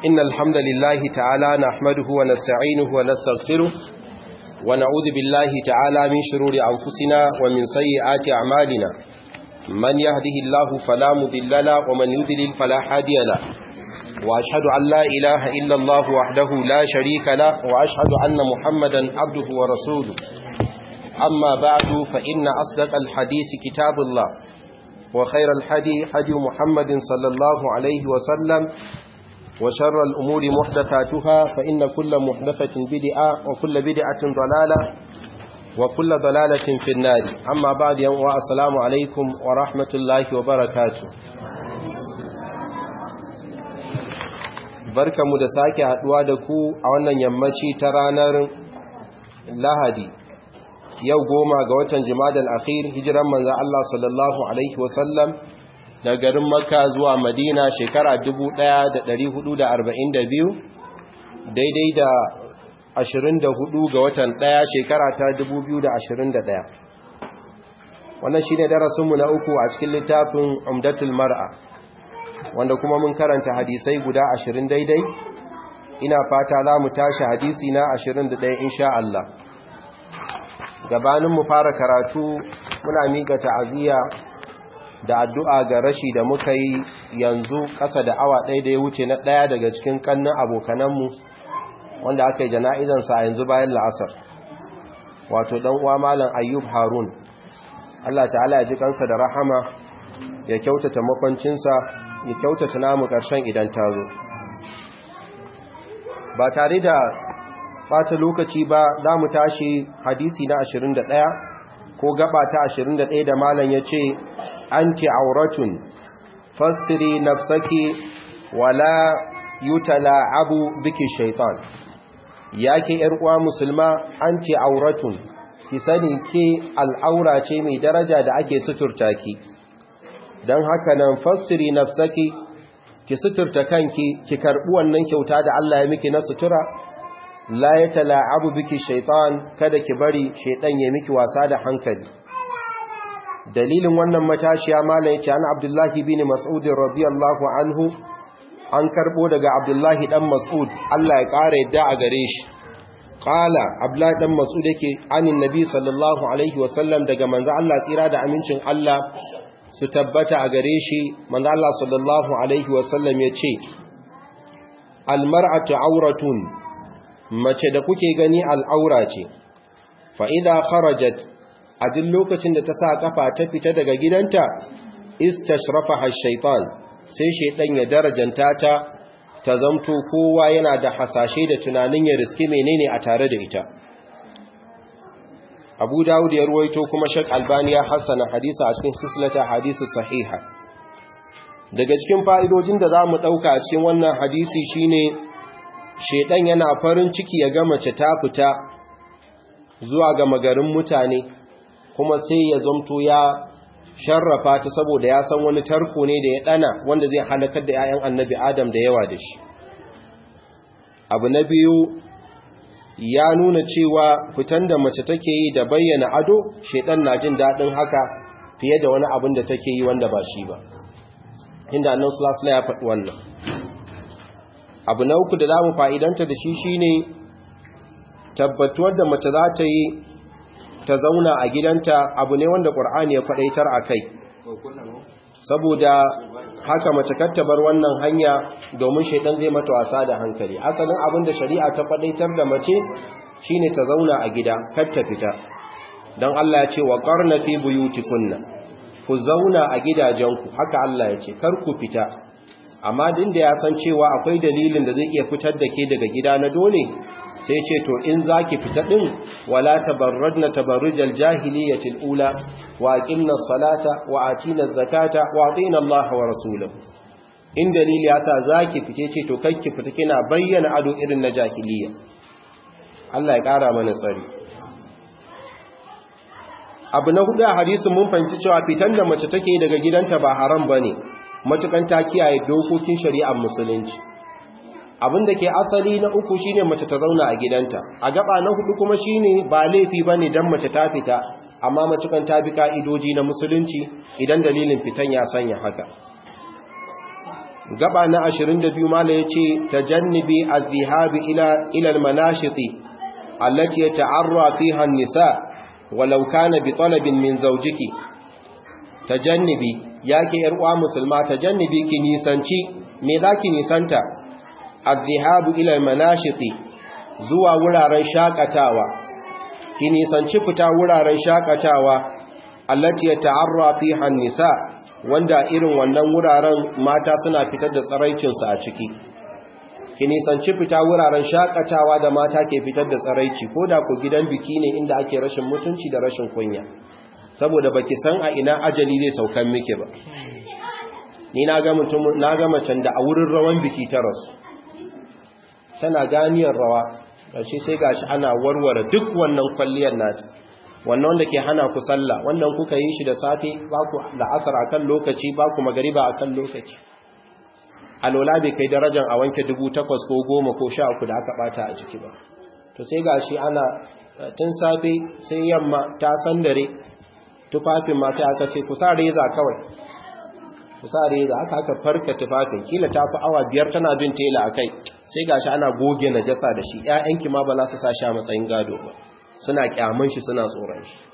إن الحمد لله تعالى نحمده ونستعينه ونستغفره ونعوذ بالله تعالى من شرور أنفسنا ومن سيئات أعمالنا من يهده الله فلا مضل له ومن يضلل فلا هادي له وأشهد أن لا إله إلا الله وحده لا شريك له وأشهد أن محمدا عبده ورسوله أما بعد فإن أصدق الحديث كتاب الله وخير الحدي حدي محمد صلى الله عليه وسلم وشر الأمور محدثاتها فإن كل محدثة بدعة وكل بدعة ضلالة وكل ضلالة في النار أما بعد يوم السلام عليكم ورحمة الله وبركاته barka mu da sake haduwa da ku a wannan yammaci ta ranar lahadi yau goma ga watan jimadal akhir hijiran manzan Allah sallallahu Alaihi wasallam da garin makka zuwa madina shekara 1442 daidai da 24 ga watan ɗaya shekara ta 2021 wannan shi ne darasinmu na uku a cikin littafin umdatul mar'a wanda kuma mun karanta hadisai guda 20 daidai ina fata za mu tashi hadisi na 21 insha Allah gabanin mu fara karatu muna miƙa ta'aziyya da addu'a ga rashi da muka yi yanzu ƙasa da awa ɗaya da ya wuce na ɗaya daga cikin ƙannin abokananmu wanda aka yi jana'izansa a yanzu bayan la'asar wato ɗan uwa malam ayyub harun Allah ta'ala ya ji kansa da rahama ya kyautata makwancinsa ya kyautata namu ƙarshen idan ta zo ba tare da bata lokaci ba za mu tashi hadisi na 21 ko gaba ta 21 da malam ya ce anti auratun fastiri nafsaki wala yutala abu biki shaitan yake yar uwa musulma anti auratun ki sani ke al'aura ce mai daraja da ake suturta ki don haka nan fastiri nafsaki ki suturta kanki ki karbi wannan kyauta da Allah ya miki na sutura la ya tala'abu biki shaitan kada ki bari shaitan ya miki wasa da hankali dalilin wannan matashiya malai ce an abdullahi bin mas'ud radiyallahu anhu an karbo daga abdullahi dan mas'ud Allah ya kare yadda a gare shi qala abdullahi dan mas'ud yake anin nabi sallallahu alaihi wasallam daga manzo Allah tsira da amincin Allah su tabbata a gare shi manzo Allah sallallahu alaihi wasallam yace almar'atu auratun mace da kuke gani al'aura ce, fa'ida kharajat a duk lokacin da ta sa kafa ta fita daga gidanta, istashrafa shaitan sai shaidan ya darajanta ta, ta zamto kowa yana da hasashe da tunanin ya riski menene a tare da ita. Abu Dawud ya ruwaito kuma Shek Albaniya hassana hadisa a cikin sislata hadisu sahiha. Daga cikin fa'idojin da za mu ɗauka a cikin wannan hadisi shine shedan yana farin ciki ya ga mace ta fita zuwa ga magarin mutane kuma sai ya zamto ya sharrafa ta saboda ya san wani tarko ne da ya dana wanda zai halakar da 'ya'yan annabi adam da yawa da shi abu na biyu ya nuna cewa fitan da mace take yi da bayyana ado shedan na jin daɗin haka fiye da wani abin da take yi wanda ba shi ba inda annan sulasula ya faɗi wannan abu na uku da za mu fa'idanta da shi shi ne tabbatuwar da mace za ta yi ta zauna a gidanta abu ne wanda ƙur'ani ya faɗaitar a kai saboda haka mace kattabar wannan hanya domin shaidan zai mata wasa da hankali asalin abin da shari'a ta faɗaitar da mace shi ne ta zauna a gida katta fita don Allah ya ce wa ƙarna fi buyutikunna ku zauna a gidajenku haka Allah ya ce kar ku fita amma din da ya san cewa akwai dalilin da zai iya fitar da ke daga gida na dole sai ce to in zaki fita din wala tabarradna tabarrujal jahiliyyatil ula wa aqimna salata wa atina zakata wa atina Allah wa rasulahu in dalili ya sa zaki fite ce to kanki fita kina bayyana ado irin na jahiliyya Allah ya kara mana tsari abu na hudu a hadisin mun fahimci cewa fitan da mace take daga gidanta ba haram bane matukan ta kiyaye dokokin shari'ar musulunci abin da ke asali na uku shine mace ta zauna a gidanta a gaba na hudu kuma shine ba laifi bane dan mace ta fita amma matukan ta bi ka'idoji na musulunci idan dalilin fitan ya sanya haka gaba na 22 mala yace tajannibi az-zihabi ila ila al-manashiti allati yata'arra fiha an-nisa walau kana bi talabin min zawjiki tajannibi yake yar uwa musulma tajannibi ki nisanci me zaki nisanta az-zihabu ila al-manashiti zuwa wuraren shakatawa ki nisanci fita wuraren shakatawa allati yata'arra fiha an-nisa wanda irin wannan wuraren mata suna fitar da tsaraicinsu a ciki ki nisanci fita wuraren shakatawa da mata ke fitar da tsaraici ko da ku gidan biki ne inda ake rashin mutunci da rashin kunya saboda baki san a ina ajali zai saukan miki ba ni na ga mutum na ga macen da a wurin rawan biki ta rasu tana ganiyar rawa kashi sai gashi ana warware duk wannan kwalliyar nata wannan wanda ke hana ku sallah wannan kuka yi shi da safe ba ku la'asar akan lokaci ba ku magariba akan lokaci alola bai kai darajar a wanke dubu takwas ko goma ko sha uku da aka bata a jiki ba to sai gashi ana tun safe sai yamma ta sandare tufafin ma sai aka ce ku sa reza kawai ku sa reza aka aka farka tufafin kila ta fi awa biyar tana bin tela a kai sai gashi ana goge najasa da shi 'ya'yanki ma ba za su sa shi a matsayin gado ba suna kyaman shi suna tsoron shi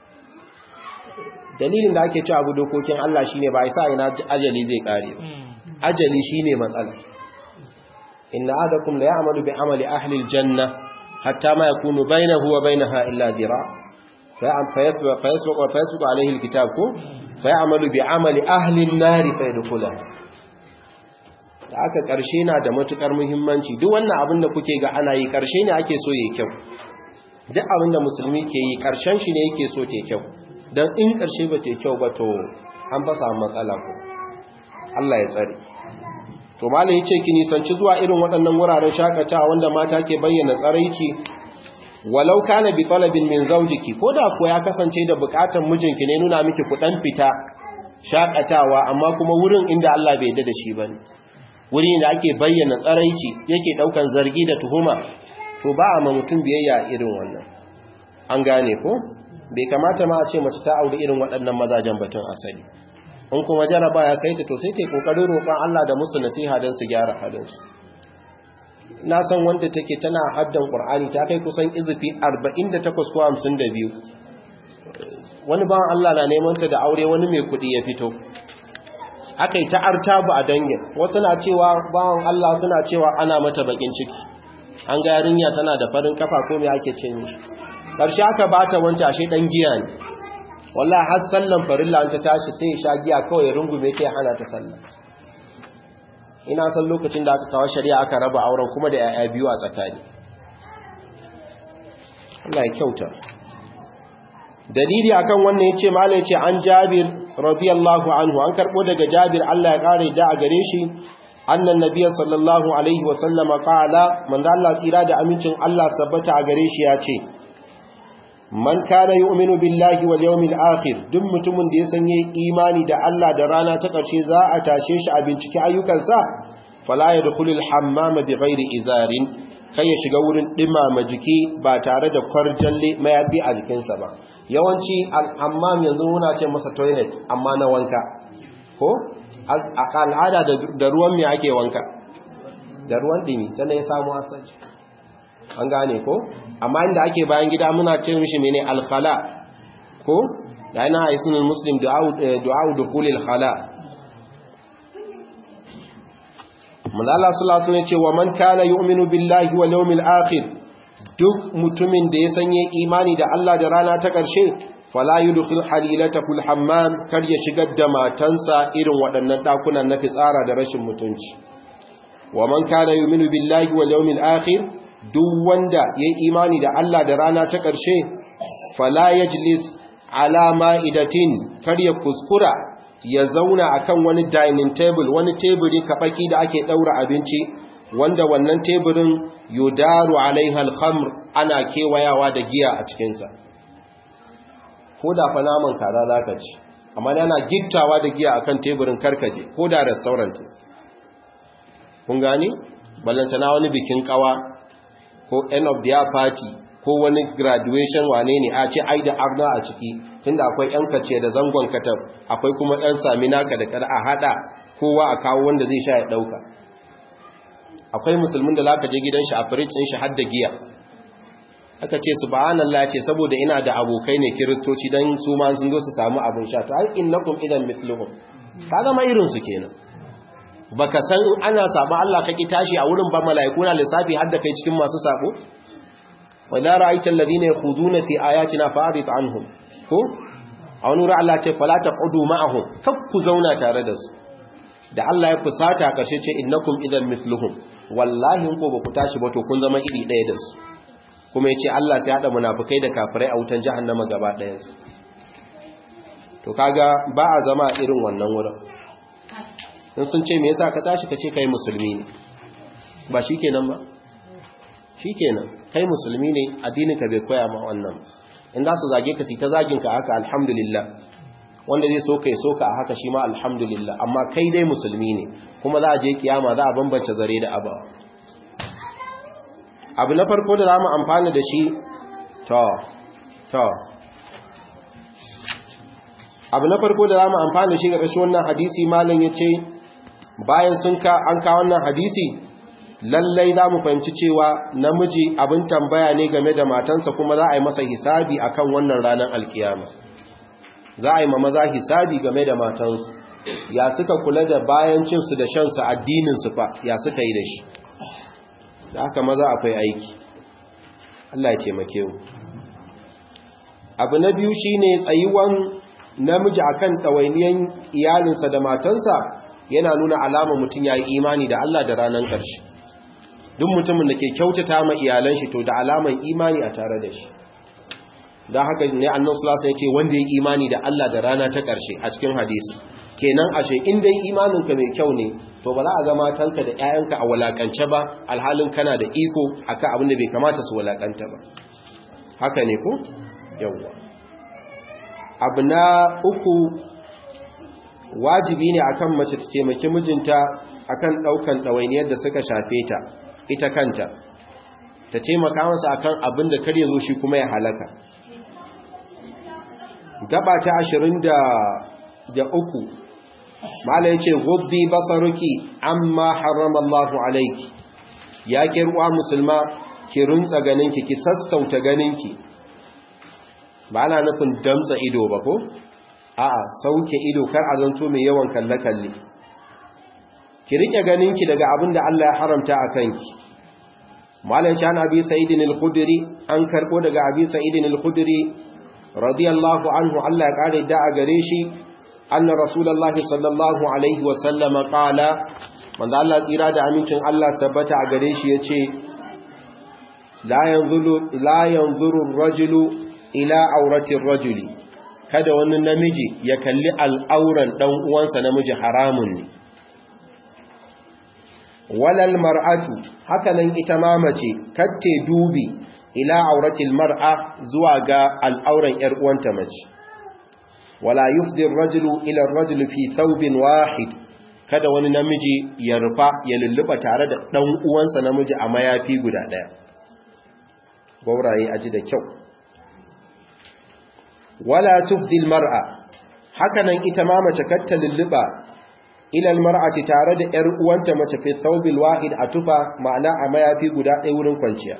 dalilin da ake ci abu dokokin Allah shine ba isa ina ajali zai kare ba ajali shine matsala inna adakum la ya'malu bi amali ahli aljanna hatta ma yakunu bainahu wa bainaha illa dira fa yasbiqu fa yasbiqu fa yasbiqu alayhi alkitab ko fa ya'malu bi amali ahli an-nar fa yadkhulaha da aka karshe na da matukar muhimmanci duk wannan abin da kuke ga ana yi karshe ne ake so yayi kyau duk abin da musulmi ke yi ƙarshen shi ne yake so te kyau don in ƙarshe ba te kyau ba to an fa samu matsala ko Allah ya tsare to malam yace ki nisanci zuwa irin waɗannan wuraren shakatawa wanda mata ke bayyana tsaraici walau kana bi talabin min zawjiki koda ko ya kasance da buƙatar mijinki ne nuna miki ku dan fita shakatawa amma kuma wurin inda Allah bai yarda da shi bane wuri da ake bayyana tsaraici yake daukan zargi da tuhuma to ba a ma mutum biyayya irin wannan an gane ko bai kamata ma a ce mace ta auri irin waɗannan mazajen batun asali in kuma jaraba ya kai ta to sai ta yi ƙoƙarin roƙon Allah da musu nasiha don su gyara halinsu na san wanda take tana haddan ƙur'ani ta kai kusan izifi 48 ko 52 wani bawan Allah na neman ta da aure wani mai kuɗi ya fito aka yi ta artabu a dangin wasu na cewa bawan Allah suna cewa ana mata bakin ciki an ga yarinya tana da farin kafa ko me ake ce mishi karshe aka bata wanta ashe dan giya ne wallahi har sallan farilla an ta tashi sai ya sha giya kawai ya rungume ta hana ta sallah ina san lokacin da aka kawo shari'a aka raba auren kuma da yaya biyu a tsakani Allah ya kyauta dalili akan wannan yace malai yace an Jabir radiyallahu anhu an karbo daga Jabir Allah ya kare da a gare shi annan nabiya sallallahu alaihi wasallama kala manzo Allah tsira da amincin Allah sabbata a gare shi ya ce man kana yu'minu billahi wal yawmil akhir duk mutumin da ya sanye imani da Allah da rana ta karshe za a tashe shi a bincike ayyukansa fala yadkhulul hammama bighairi izarin kai ya shiga wurin dimama jiki ba tare da kwarjalle mayafi a jikinsa ba yawanci al-hammam yanzu muna ce masa toilet amma na wanka ko a al'ada da ruwan mai ake wanka da ruwan dimi sannan ya samu asali an gane ko amma inda ake bayan gida muna ce mishi mene alkhala ko da yana haisunan muslim du'a'u dukulil khala mulala sulasu ne ce wa man kana yu'minu billahi wal yawmil akhir duk mutumin da ya sanye imani da Allah da rana ta ƙarshe fala yudkhil halilatahu alhammam kar ya shigar da matansa irin waɗannan dakunan na fitsara da rashin mutunci wa man kana yu'minu billahi wal yawmil akhir duk wanda yayi imani da Allah da rana ta ƙarshe fala yajlis ala ma'idatin kar ya kuskura ya zauna akan wani dining table wani teburi kabaki da ake daura abinci wanda wannan teburin yudaru alaiha alkhamr ana kewayawa da giya a cikin sa ko da fa naman kaza zaka ci amma yana gittawa da giya akan teburin karkaje ko da restaurant kun gani ballantana wani bikin kawa ko end of the year party ko wani graduation wane ne a ce ai da arna a ciki tunda akwai yan kace da zangon katab akwai kuma yan sami naka da kar a hada kowa a kawo wanda zai sha ya ɗauka akwai musulmin da zaka je gidan shi a firicin shi har da giya aka ce subhanallah ce saboda ina da abokai ne kiristoci dan su ma sun zo su samu abin sha to ai innakum idan mithluhum ka zama irin su kenan baka san ana saba Allah kake tashi a wurin ba mala'iku na lissafi har da kai cikin masu sabo wa la ra'aita alladhina yakhuduna fi ayatina fa'rid anhum ko a wani wurin Allah ce fala taqudu ma'ahum kab ku zauna tare da su da Allah ya fusata kashe ce innakum idan mithluhum wallahi ko ba ku tashi ba to kun zama iri ɗaya da su kuma yace Allah sai hada munafikai da kafirai a wutan jahannama gaba ɗayan su to kaga ba a zama irin wannan wurin in sun ce me yasa ka tashi ka ce kai musulmi ne ba shikenan ba shikenan kai musulmi ne addinin ka bai koya ma wannan in za su zage ka si ta zagin ka haka alhamdulillah wanda zai soka ya soka a haka shi ma alhamdulillah amma kai dai musulmi ne kuma za a je kiyama za a bambance zare da abawa abu na farko da za mu amfana da shi to to abu na farko da za mu amfana da shi ga ƙashi wannan hadisi malam ya ce bayan sun ka an ka wannan hadisi lallai za mu fahimci cewa namiji abin tambaya ne game da matansa kuma za a yi masa hisabi akan wannan ranar alkiyama za a yi ma maza hisabi game da matansu ya suka kula da bayan cinsu da shansu addininsu fa ya suka yi da shi da haka maza akwai aiki Allah ya taimake mu abu na biyu shine tsayuwan namiji akan ɗawainiyan iyalinsa da matansa yana nuna alama mutum ya yi imani da Allah da ranar ƙarshe duk mutumin da ke kyautata ma iyalan shi to da alaman imani a tare da shi don haka ne annan sulasa ya ce wanda ya imani da Allah da rana ta ƙarshe a cikin hadisi kenan ashe in dai imaninka mai kyau ne to ba za a ga matanka da 'ya'yanka a walakance ba alhalin kana da iko akan abin da bai kamata su walakanta ba haka ne ko yawwa abu na uku wajibi ne akan mace ta taimaki mijinta akan daukan ɗawainiyar da suka shafe ta ita kanta ta taimaka masa akan abin da kar ya zo shi kuma ya halaka gaba ta ashirin da uku mala ya ce guddi basaruki amma harama Allah alaiki ya kirwa musulma ki runtsa ganinki ki sassauta ganinki ba na nufin damtsa ido ba ko a'a sauke ido kar a zanto mai yawan kalle-kalle ki rike ganinki daga abin da Allah ya haramta a kanki malam shan abi sa'idin al-khudri an karbo daga abi sa'idin al-khudri radiyallahu anhu Allah ya kare da a gare shi anna rasulullahi sallallahu alaihi wa sallama qala manzo Allah tsira da amincin Allah tabbata a gare shi yace la yanzuru la yanzuru ar-rajulu ila auratin rajuli kada wani namiji ya kalli al'auran dan uwansa namiji haramun ne walal mar'atu hakanan ita ma mace katte dubi ila auratil mar'a zuwa ga al'auran ‘yar uwanta mace, wala yufdir rajulu ila rajulu fi thawbin wahid kada wani namiji ya rufa ya lulluɓa tare da ɗan uwansa namiji a mayafi guda ɗaya. Gwauraye aji da kyau. Wala tufdil mar'a, hakanan ita ma mace katta lulluɓa ilal mar'ati tare da ‘yar uwanta mace fi thawbil wahid a tufa ma'ana a mayafi guda ɗaya wurin kwanciya.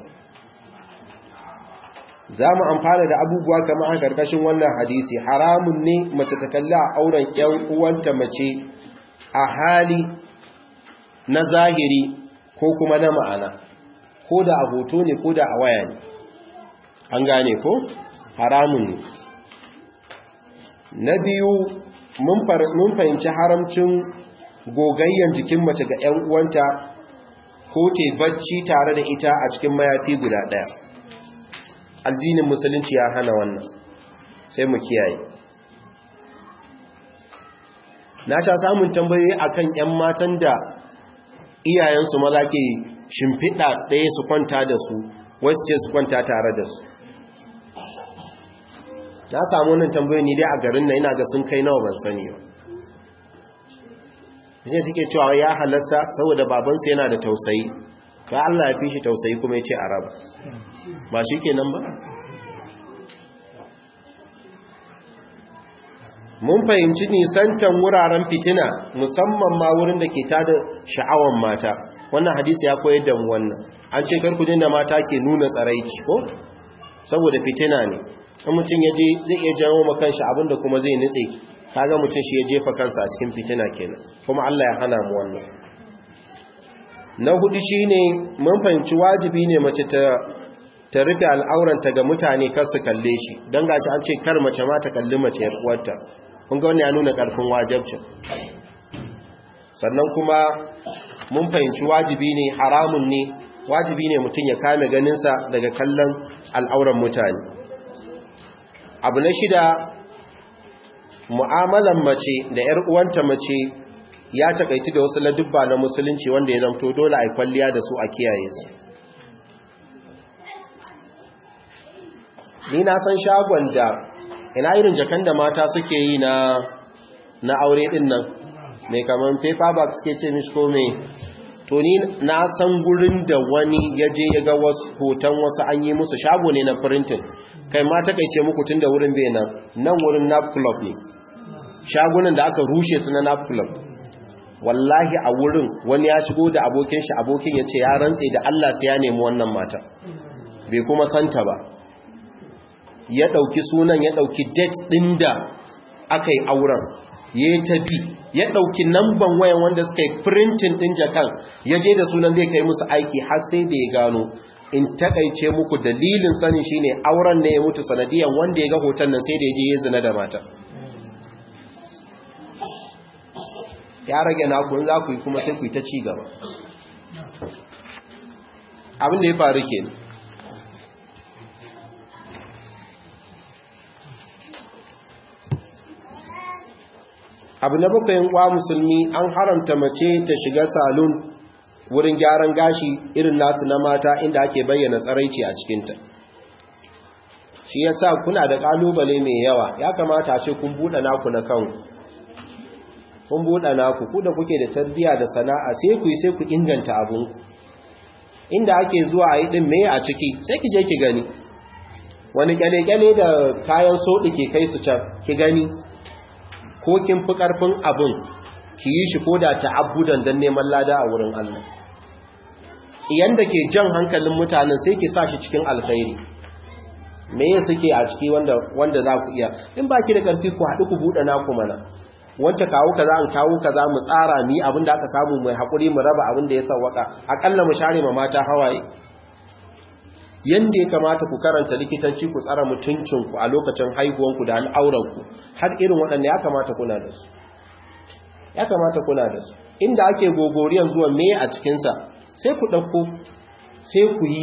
za mu amfana da abubuwa kama a ƙarƙashin wannan hadisi haramun ne mace ta kalli a auren ‘yan uwanta mace a hali na zahiri ko kuma na ma'ana ko da a hoto ne ko da a waya ne an gane ko haramun ne na biyu mun fahimci haramcin gogayyan jikin mace ga ‘yan uwanta ko te bacci tare da ita a cikin mayafi guda ɗaya addinin musulunci ya hana wannan sai mu kiyaye na sha samun tambayoyi akan ƴan matan da iyayensu maza ke shimfiɗa ɗaya su kwanta da su wasu ce su kwanta tare da su na samu wannan tambayoyi ni dai a garin na ina ga sun kai nawa ban sani ba shi take cewa ya halasta saboda babansu yana da tausayi ka Allah ya fi shi tausayi kuma ya ce a raba ba shi ke nan ba mun fahimci nisantan wuraren fitina musamman ma wurin da ke tada sha'awan mata wannan hadisi ya koyar da mu wannan an ce karku jin da mata ke nuna tsaraiki ko saboda fitina ne in mutum ya je zai iya jawo ma kanshi abinda kuma zai nutse kaga mutum shi ya jefa kansa a cikin fitina kenan kuma Allah ya hana mu wannan na hudu shine mun fahimci wajibi ne mace ta ta rufe al'auranta ga mutane kar su kalle shi don gashi an ce kar mace ma ta kalli mace yar uwarta kun ga wannan ya nuna karfin wajibcin sannan kuma mun fahimci wajibi ne haramun ne wajibi ne mutum ya kame ganinsa daga kallon al'auran mutane abu na shida mu'amalan mace da ‘yar uwanta mace ya takaitu da wasu ladubba na musulunci wanda ya zamto dole a kwalliya da su a kiyaye su ni na san shagon da ina irin jakan da mata suke yi na na aure din nan mai kamar paperback suke ce mishi ko mai to ni na san gurin da wani ya je ya ga wasu hoton wasu an yi musu shago ne na printing kai ma takaice muku tun da wurin bai nan nan wurin nap club ne shagunan da aka rushe su na nap club wallahi a wurin wani ya shigo da abokin shi abokin ya ce ya rantse da Allah sai ya nemi wannan mata bai kuma santa ba ya ɗauki sunan ya ɗauki date ɗin da aka yi auren ya yi tafi ya ɗauki namban wayan wanda suka yi printin ɗin jakan ya je da sunan zai kai musu aiki har sai da ya gano in takaice muku dalilin sanin shine auren ne ya mutu sanadiyan wanda ya ga hoton nan sai da ya je ya zina da mata ya rage naku in za ku yi kuma sai ku yi ta ci gaba abin da ya faru kenan abu na bakwai kwa musulmi an haramta mace ta shiga salon wurin gyaran gashi irin nasu na mata inda ake bayyana tsaraici a cikinta shi yasa kuna da kalubale mai yawa ya kamata a ce kun buɗe naku na kanku kun buɗe naku ku da kuke da tarbiyya da sana'a sai ku yi sai ku inganta abun inda ake zuwa a yi ɗin me a ciki sai ki je ki gani wani kyale-kyale da kayan soɗi ke kai su can ki gani ko kin fi ƙarfin abin ki yi shi ko da ta'abbudan don neman lada a wurin Allah tsiyan da ke jan hankalin mutanen sai ki sa shi cikin alkhairi me ya suke a ciki wanda wanda za ku iya in ba ki da ƙarfi ku haɗu ku buɗe naku mana wance kawo kaza an kawo kaza mu tsara mi abin da aka samu mai haƙuri mu raba abin da ya sawwaka aƙalla mu share ma mata hawaye yanda ya kamata ku karanta likitanci ku tsara mutuncinku a lokacin haihuwanku da al'auranku har irin waɗanda ya kamata kuna da su ya kamata kuna da su inda ake gogoriyan zuwa me a cikinsa sai ku ɗauko sai ku yi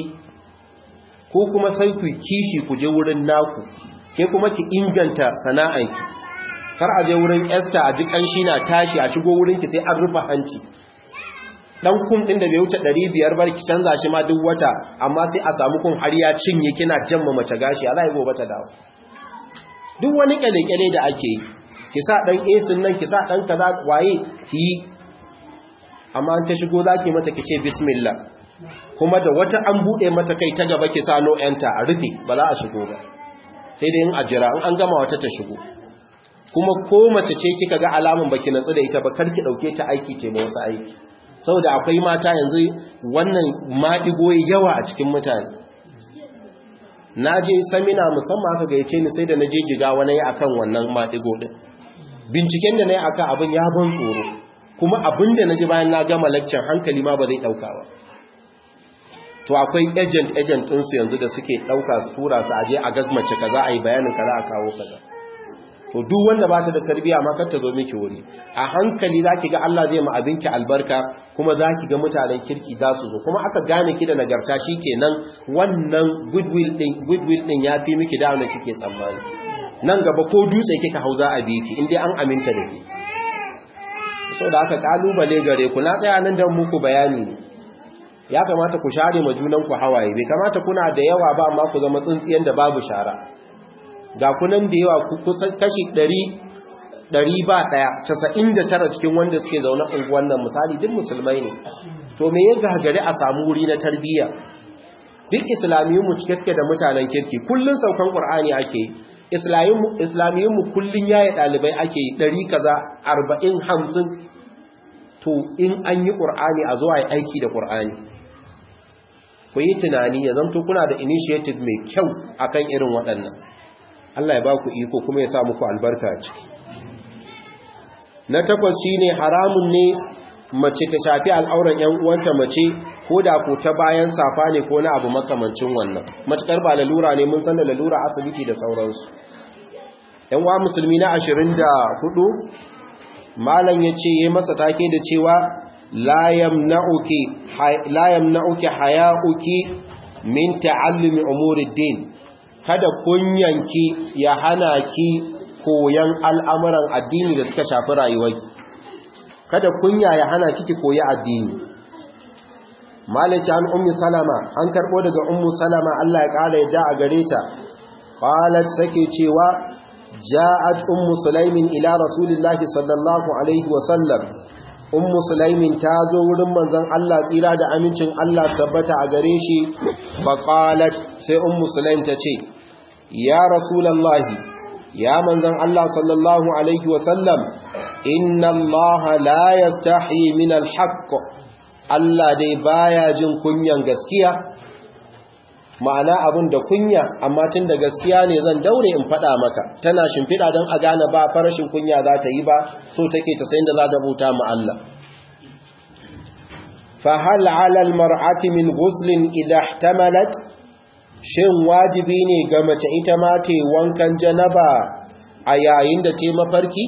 ko kuma sai ku kishi ku je wurin naku ke kuma ki inganta sana'anki kar a je wurin esther a ji ƙanshi na tashi a shigo wurinki sai an rufe hanci dan kum din da bai wuce 500 bar ki canza shi ma duk wata amma sai a samu kun har ya cinye kina jamma mace gashi Allah ya gobe ta dawo duk wani kyale-kyale da ake yi ki sa dan esin nan ki sa dan kaza waye ki yi amma an ta shigo zaki mata ki ce bismillah kuma da wata an bude mata kai ta gaba ki sa no enter a rufe ba za a shigo ba sai dai in a jira in an gama wata ta shigo kuma ko mace ce kika ga alamun baki natsu da ita ba kar ki dauke ta aiki ce ba wasu aiki saboda akwai mata yanzu wannan maɗigo yawa a cikin mutane na je samina musamman aka gaice ni sai da na je jiga wani akan wannan maɗigo ɗin binciken da na yi akan abin ya ban tsoro kuma abin da na ji bayan na gama laccan hankali ma ba zai ɗauka ba to akwai agent agent ɗinsu yanzu da suke ɗauka su tura su aje a gagmace kaza a yi bayanin kaza a kawo kaza to duk wanda ba ta da tarbiya ma kar ta zo miki wuri a hankali zaki ga Allah zai ma abinki albarka kuma zaki ga mutanen kirki za su zo kuma aka gane ki da nagarta shikenan wannan goodwill din goodwill din yafi miki da wanda kike tsammani nan gaba ko dutse kika hauza a biki in dai an aminta da ki saboda aka kalubale gare ku na tsaya nan dan muku bayani ne ya kamata ku share ma junan ku hawaye bai kamata kuna da yawa ba amma ku zama tsintsiyen da babu shara ga kunan da yawa kusan kashi ɗari ɗari ba ɗaya casa'in da tara cikin wanda suke zaune unguwan nan misali duk musulmai ne to me ya gagari a samu wuri na tarbiyya duk islamiyyun mu cike suke da mutanen kirki kullun saukan qur'ani ake islamiyyunmu kullum yayi ɗalibai ake yi ɗari kaza arba'in hamsin to in an yi ƙur'ani a zuwa yi aiki da ƙur'ani ku yi tunani ya zamto kuna da initiative mai kyau akan irin waɗannan Allah ya ba ku iko kuma ya sa muku albarka a ciki na takwas shine haramun ne mace ta shafi al'auran ‘yan uwanta mace ko da ko ta bayan safa ne ko na abu makamancin wannan matukar ba lalura ne mun san da lalura asibiti da sauransu ‘yan uwa musulmi na ashirin da hudu malam ya ce ya masa take da cewa layam na'uki haya'uki min ta'allumi umuriddin kada kunyanki ya hana ki koyan al'amuran addini da suka shafi rayuwarki kada kunya ya hana kiki koyi addini malice an ummi salama an karbo daga ummu salama Allah ya kara yadda a gare ta qalat sake cewa ja'at ummu sulaimin ila rasulillahi sallallahu alaihi wa sallam ummu sulaimin ta zo wurin manzon Allah tsira da amincin Allah tabbata a gare shi fa qalat sai ummu sulaim ta ce ya rasulullahi ya manzon Allah sallallahu alaihi wa sallam inna Allah la yastahi min al-haqq Allah dai baya jin kunyan gaskiya ma'ana abin da kunya amma tun da gaskiya ne zan daure in faɗa maka tana shimfiɗa don a gane ba farashin kunya za ta yi ba so take ta sayin da za ta buta mu Allah fahal alal mar'ati min ghuslin idha ihtamalat shin wajibi ne ga mace ita ma ta wankan janaba a yayin da ta mafarki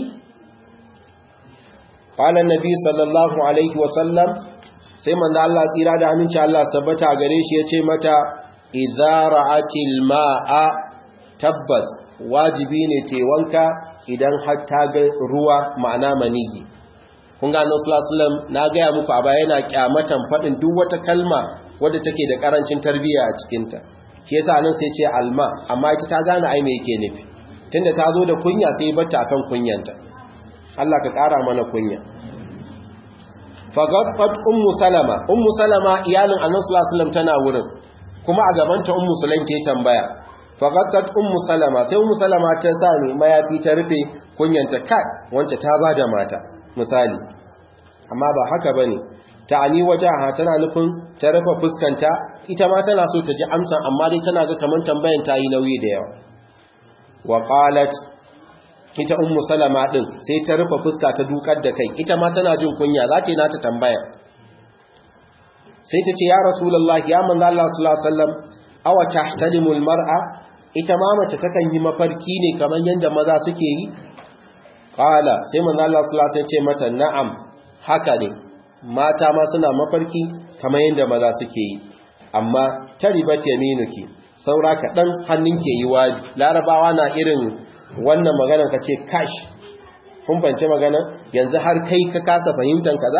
qala annabi sallallahu alaihi wa sallam sai manzo Allah tsira da aminci Allah sabbata gare shi yace mata idza ra'atil ma'a tabbas wajibi ne te wanka idan har ta ga ruwa ma'ana maniyi kun ga Annabi sallallahu alaihi wasallam na ga ya muku a baya yana kyamatan fadin duk wata kalma wadda take da karancin tarbiyya a cikin ta shi yasa nan sai ce alma amma ita ta gane ai me yake nufi tunda ta zo da kunya sai bata akan kunyanta Allah ka kara mana kunya fagaffat ummu salama ummu salama iyalin annabi sallallahu alaihi wasallam tana wurin kuma a gabanta ummu sulaim ke tambaya fagaffat ummu salama sai ummu salama ta sa ni mayafi ta rufe kunyanta kai wance ta bada mata misali amma ba haka bane ta'ani wajaha tana nufin ta rufe fuskanta ita ma tana so ta ji amsan amma dai tana ga kaman tambayan ta yi nauyi da yawa wa qalat ita ummu salama din sai ta rufe fuska ta dukar da kai ita ma tana jin kunya za ta yi nata tambaya sai ta ce ya rasulullah ya manzo Allah sallallahu alaihi wasallam aw tahtalimul mar'a ita ma mace takan yi mafarki ne kamar yanda maza suke yi qala sai manzo Allah sallallahu alaihi wasallam ce mata na'am haka ne mata ma suna mafarki kamar yanda maza suke yi amma taribat yaminuki saura kaɗan hannun ke yi wa larabawa na irin wannan maganar ka ce kash kun fance magana yanzu har kai ka kasa fahimtar kaza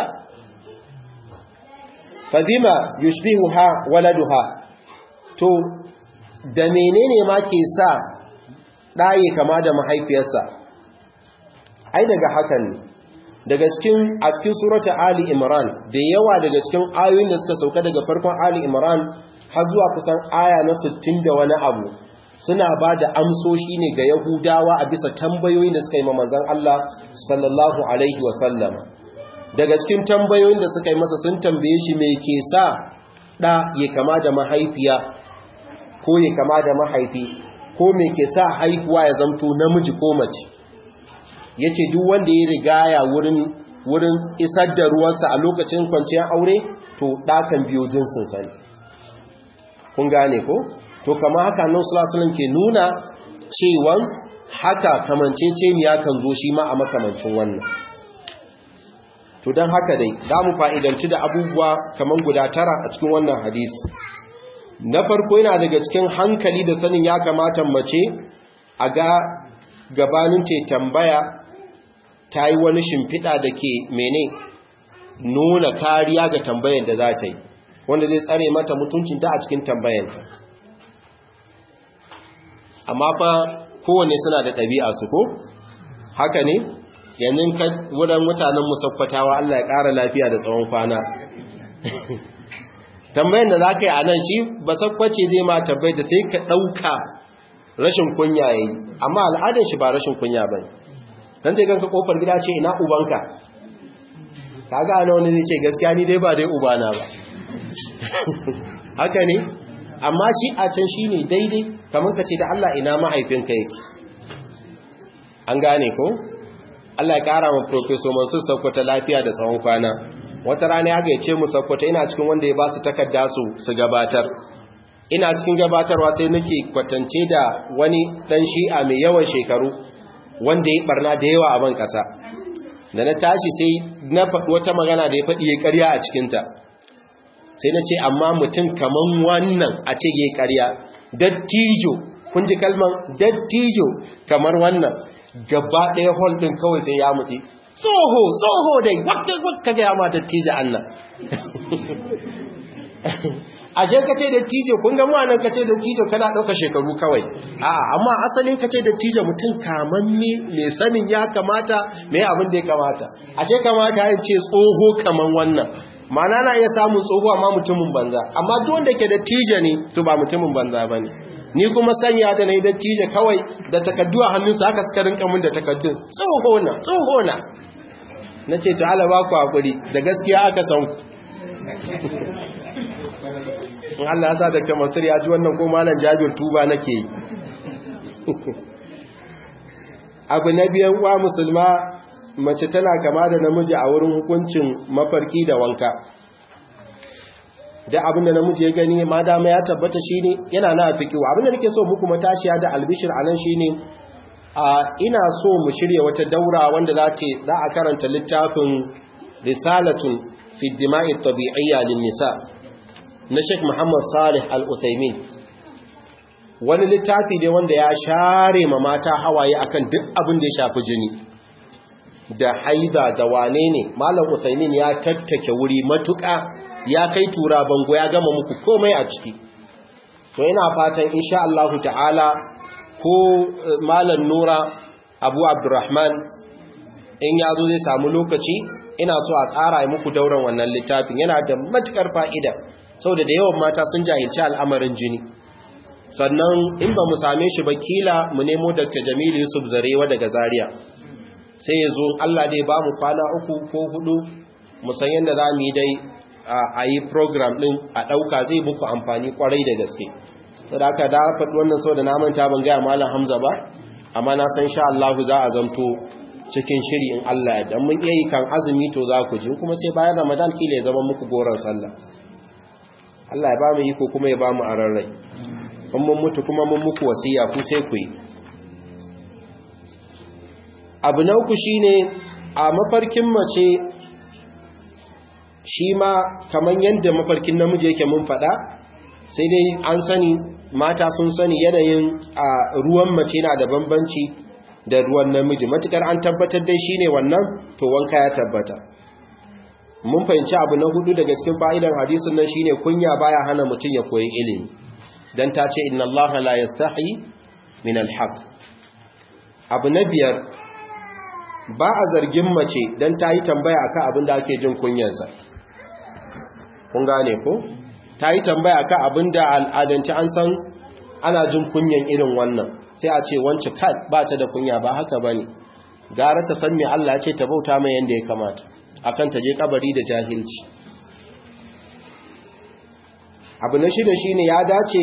fadima yushbihuha waladuha to da menene ma ke sa ɗaye kama da mahaifiyarsa ai daga hakan ne daga cikin a cikin surata ali imran da yawa daga cikin ayoyin da suka sauka daga farkon ali imran har zuwa kusan aya na 60 da wani abu suna ba da amsoshi ne ga Yahudawa a bisa tambayoyin da suka yi manzon Allah sallallahu alaihi wasallam daga cikin tambayoyin da suka yi masa sun tambaye shi me ke sa ɗa ya kama da mahaifiya ko ya kama da mahaifi ko me ke sa haihuwa ya zamto namiji ko mace yace duk wanda ya rigaya wurin wurin isar da ruwansa a lokacin kwanciyar aure to ɗakan biyo jinsin sani kun gane ko to kama haka nan sulasulan ke nuna cewan haka kamanceceniya kan zo shi ma a makamancin wannan to don haka dai za mu fa'idanci da abubuwa kamar guda tara a cikin wannan hadisi na farko yana daga cikin hankali da sanin ya kamata mace a ga gabanin ce tambaya ta yi wani shimfiɗa da ke mene nuna kariya ga tambayar da za ta yi wanda zai tsare mata mutuncinta a cikin tambayanta amma fa kowane suna da ɗabi'a su ko haka ne yanzu ka wurin mutanen musaffatawa Allah ya ƙara lafiya da tsawon kwana tambayin da za ka yi a nan shi ba sakwace zai ma tabbai da sai ka ɗauka rashin kunya yayi amma al'adar shi ba rashin kunya bane dan dai ganka kofar gida ce ina ubanka kaga ana wani zai ce gaskiya ni dai ba dai ubana ba haka ne amma shi a can shine daidai kamar ka ce da Allah ina mahaifinka yake an gane ko Allah ya kara ma professor Mansur Sokoto lafiya da tsawon kwana wata rana ya gaice mu Sokoto ina cikin wanda ya ba su takarda su su gabatar ina cikin gabatarwa sai nake kwatance da wani dan shi'a mai yawan shekaru wanda ya barna da yawa a ban kasa da na tashi sai na faɗi wata magana da ya faɗi ya ƙarya a cikinta sai na ce amma mutum kaman wannan a ce ya ƙarya dattijo kun ji kalman dattijo kamar wannan gaba ɗaya hall ɗin kawai sai ya mutu tsoho tsoho dai wadda wadda ga yama dattijo annan ashe ka ce dattijo kun ga nan ka ce dattijo kana ɗauka shekaru kawai a'a amma asalin ka ce dattijo mutum kamanne mai sanin ya kamata mai abin da ya kamata ashe kamata ya ce tsoho kaman wannan ma'ana na iya samun tsoho amma mutumin banza amma duk wanda ke dattijo ne to ba mutumin banza bane ni kuma sanya da nayi dattijo kawai da takaddu a hannunsa haka suka rinka mun da takaddun tsoho na tsoho na nace to Allah ba ku hakuri da gaskiya aka san ku in Allah ya sa da kamar ya ji wannan ko malam Jabir tuba nake yi abu na biyan wa musulma mace tana kama da namiji a wurin hukuncin mafarki da wanka da abin da namiji ya gani ma dama ya tabbata shine yana na fikiwa abin da nake so muku matashiya da albishir anan shine a ina so mu shirya wata daura wanda za ta za a karanta littafin risalatun fi dima'i tabi'iyya lin nisa na Sheikh Muhammad Salih Al-Uthaymin wani littafi ne wanda ya share ma mata hawaye akan duk abin da ya shafi jini da haida da wane ne Malam Uthaymin ya tattake wuri matuƙa ya kai tura bango ya gama muku komai a ciki to ina fatan insha Allah ta'ala ko Malam Nura Abu Abdurrahman in ya zo zai samu lokaci ina so a tsara muku dauran wannan littafin yana da matukar fa'ida saboda da yawan mata sun jahilci al'amarin jini sannan in ba mu same shi ba kila mu nemo Dr. Jamilu Yusuf Zarewa daga Zaria sai ya zo Allah dai ba mu kwana uku ko hudu mu san yadda za mu yi dai a yi program din a ɗauka zai muku amfani kwarai da gaske saboda haka da faɗi wannan sau da na manta ban gaya Malam Hamza ba amma na san sha Allah za a zanto cikin shiri in Allah ya dan mun iya yi kan azumi to za ku ji kuma sai bayan Ramadan kila ya zama muku goron sallah Allah ya ba mu iko kuma ya ba mu ararrai in mun mutu kuma mun muku wasiya ku sai ku yi abu na uku shine a mafarkin mace shi ma kaman yadda mafarkin namiji yake mun faɗa sai dai an sani mata sun sani yanayin a ruwan mace na da bambanci da ruwan namiji matukar an tabbatar dai shine wannan to wanka ya tabbata mun fahimci abu na hudu daga cikin fa'idan hadisin nan shine kunya baya hana mutum ya koyi ilimi dan ta ce inna Allah la yastahi min alhaq abu na biyar ba a zargin mace dan ta yi tambaya akan abin da ake jin kunyarsa kun gane ko ta yi tambaya akan abin da al'adanci an san ana jin kunyan irin wannan sai a ce wance kai ba ta da kunya ba haka bane gara ta san me Allah ya ce ta bauta mai yanda ya kamata akan ta je kabari da jahilci abu na shida shine ya dace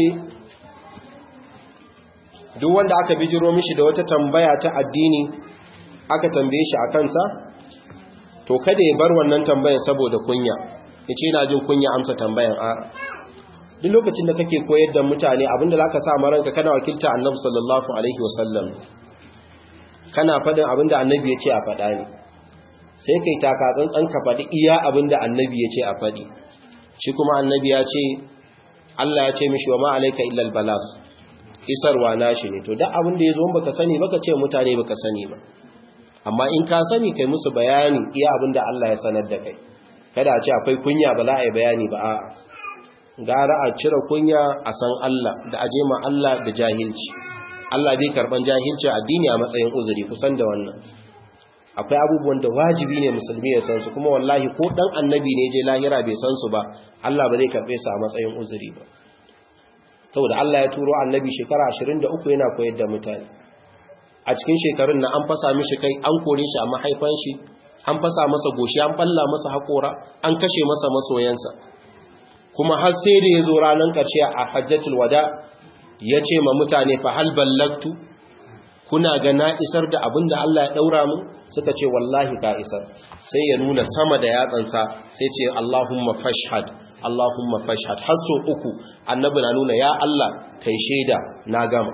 duk wanda aka bijiro mishi da wata tambaya ta addini aka tambaye shi a kansa to kada ya bar wannan tambayan saboda kunya yace ina jin kunya amsa tambayan a duk lokacin da kake koyar da mutane abinda zaka sa maranka kana wakilta annabi sallallahu alaihi wasallam kana fadin abinda annabi ya ce a fada ne sai kai taka tsantsan ka fadi iya abinda annabi ya ce a fadi shi kuma annabi ya ce Allah ya ce mishi wa ma alayka illa albalagh isarwa nashi ne to duk abin da yazo baka sani baka ce mutane baka sani ba amma in ka sani kai musu bayani iya abin da Allah ya sanar da kai kada a ce akwai kunya ba za a yi bayani ba a'a gara a cire kunya a san Allah da aje ma Allah da jahilci Allah bai karban jahilci addini a matsayin uzuri kusan da wannan akwai abubuwan da wajibi ne musulmi ya san su kuma wallahi ko dan annabi ne je lahira bai san su ba Allah ba zai karbe su a matsayin uzuri ba saboda Allah ya turo annabi shekara 23 yana koyar da mutane a cikin shekarun na an fasa mishi kai an kore shi a mahaifan shi an fasa masa goshi an balla masa haƙora an kashe masa masoyansa kuma har sai da ya zo ranar ƙarshe a hajjatul wada ya ce ma mutane fa hal ballaktu kuna ga na isar da abin da Allah ya ɗaura mu suka ce wallahi ka isar sai ya nuna sama da yatsansa sai ce Allahumma fashhad Allahumma fashhad har so uku annabi na nuna ya Allah kai shaida na gama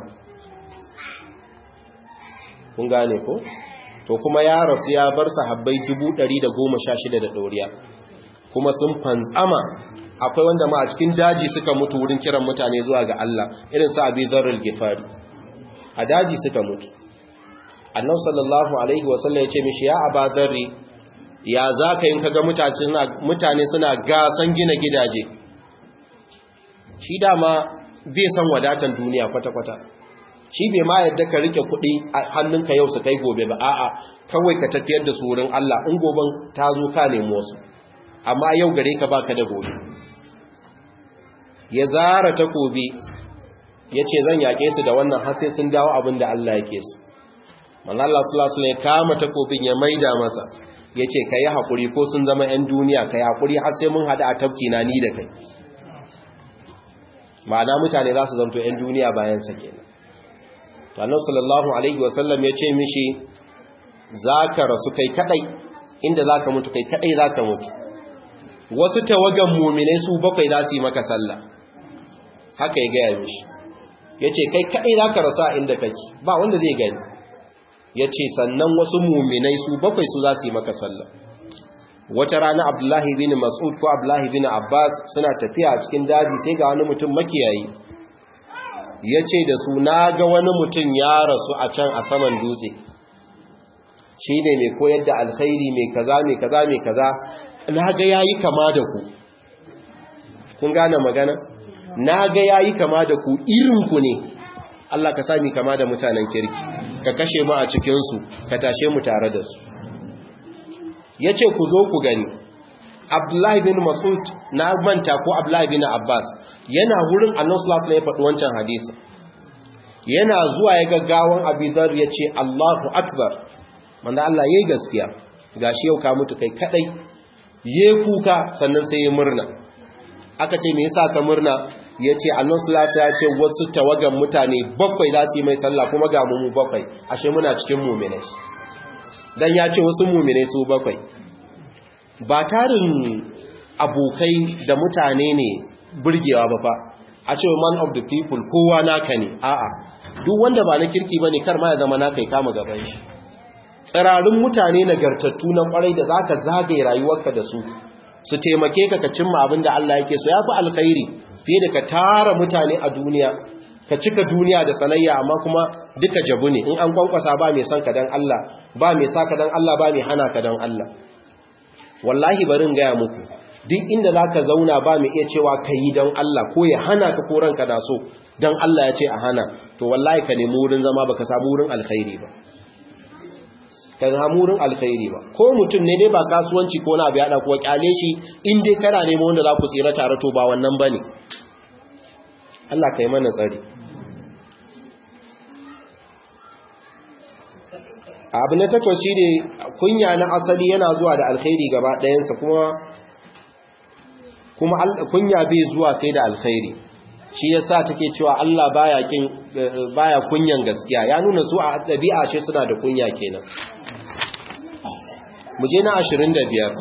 kun gane ko to kuma ya rasu ya bar sahabbai 116 da doriya kuma sun fantsama akwai wanda ma a cikin daji suka mutu wurin kiran mutane zuwa ga Allah irin sa Abi Dharr al-Ghifari a daji suka mutu Annabi sallallahu alaihi wasallam ya ce mishi ya Aba Dharr ya zaka yin kaga mutane suna gasan gina gidaje shi dama bai san wadatan duniya kwata-kwata shi bai ma yadda ka rike kuɗi a hannunka yau su kai gobe ba a'a kawai ka tafiyar da su wurin Allah in goben ta zo ka nemo su amma yau gare ka baka da gobe ya zara takobi ya ce zan yaƙe su da wannan har sai sun dawo abin da Allah yake su manzo Allah sallallahu alaihi ya kama takobin ya maida masa ya ce kai hakuri ko sun zama 'yan duniya kai hakuri har sai mun hada a tafki na ni da kai ma'ana mutane za su zanto 'yan duniya bayan sa kenan annabi sallallahu alaihi wasallam ya ce mishi zaka rasu kai kadai inda zaka mutu kai kadai zaka mutu wasu tawagan mu'minai su bakwai za su yi maka sallah haka ya gaya mishi yace kai kadai zaka rasu a inda kake ba wanda zai gani yace sannan wasu mu'minai su bakwai su za su yi maka sallah wata rana Abdullahi bin Mas'ud ko Abdullahi bin Abbas suna tafiya a cikin daji sai ga wani mutum makiyayi ya ce da su na ga wani mutum ya rasu a can a saman dutse shi ne mai koyar da alkhairi mai kaza mai kaza mai kaza na ga ya yi kama da ku kun gane magana na ga ya yi kama da ku irinku ne Allah ka sami kama da mutanen kirki ka kashe mu a cikinsu ka tashe mu tare da su ya ce ku zo ku gani Abdullahi bin Mas'ud na manta ko Abdullahi bin Abbas yana wurin Annabi sallallahu alaihi ya faɗi wancan hadisi yana zuwa ya gaggawan Abidhar ya ce Allahu akbar manzo Allah yayi gaskiya gashi yau ka mutu kai kadai ye kuka sannan sai ya murna aka ce me yasa ka murna yace Annabi sallallahu alaihi ya ce wasu tawagan mutane bakwai za su yi mai sallah kuma ga mu bakwai ashe muna cikin mu'minai dan ya ce wasu mu'minai su bakwai ba tarin abokai da mutane ne burgewa ba fa a ce man of the people kowa naka ne a'a duk wanda ba na kirki bane kar ma ya zama naka ya kama gaban shi tsirarin mutane nagartattu na kwarai da zaka zagaye rayuwarka da su su taimake ka ka cimma abin da Allah yake so yafi alkhairi fiye da ka tara mutane a duniya ka cika duniya da sanayya amma kuma duka jabu ne in an kwankwasa ba mai son ka dan Allah ba mai sa ka dan Allah ba mai hana ka dan Allah wallahi barin gaya muku duk inda za ka zauna ba mai iya cewa ka yi don Allah ko ya hana ka ko ranka na so don Allah ya ce a hana to wallahi ka nemi wurin zama ba ka samu wurin alkhairi ba ka samu wurin alkhairi ba ko mutum ne dai ba kasuwanci ko na biya kuwa kyale shi in dai kana nemo wanda za ku tsira tare to ba wannan ba ne Allah ka yi mana tsari abu na takwas shi ne kunya na asali yana zuwa da alkhairi gaba ɗayansa kuma kuma kunya bai zuwa sai da alkhairi shi yasa take cewa Allah baya kin baya kunyan gaskiya ya nuna su a ɗabi'a shi suna da kunya kenan mu je na 25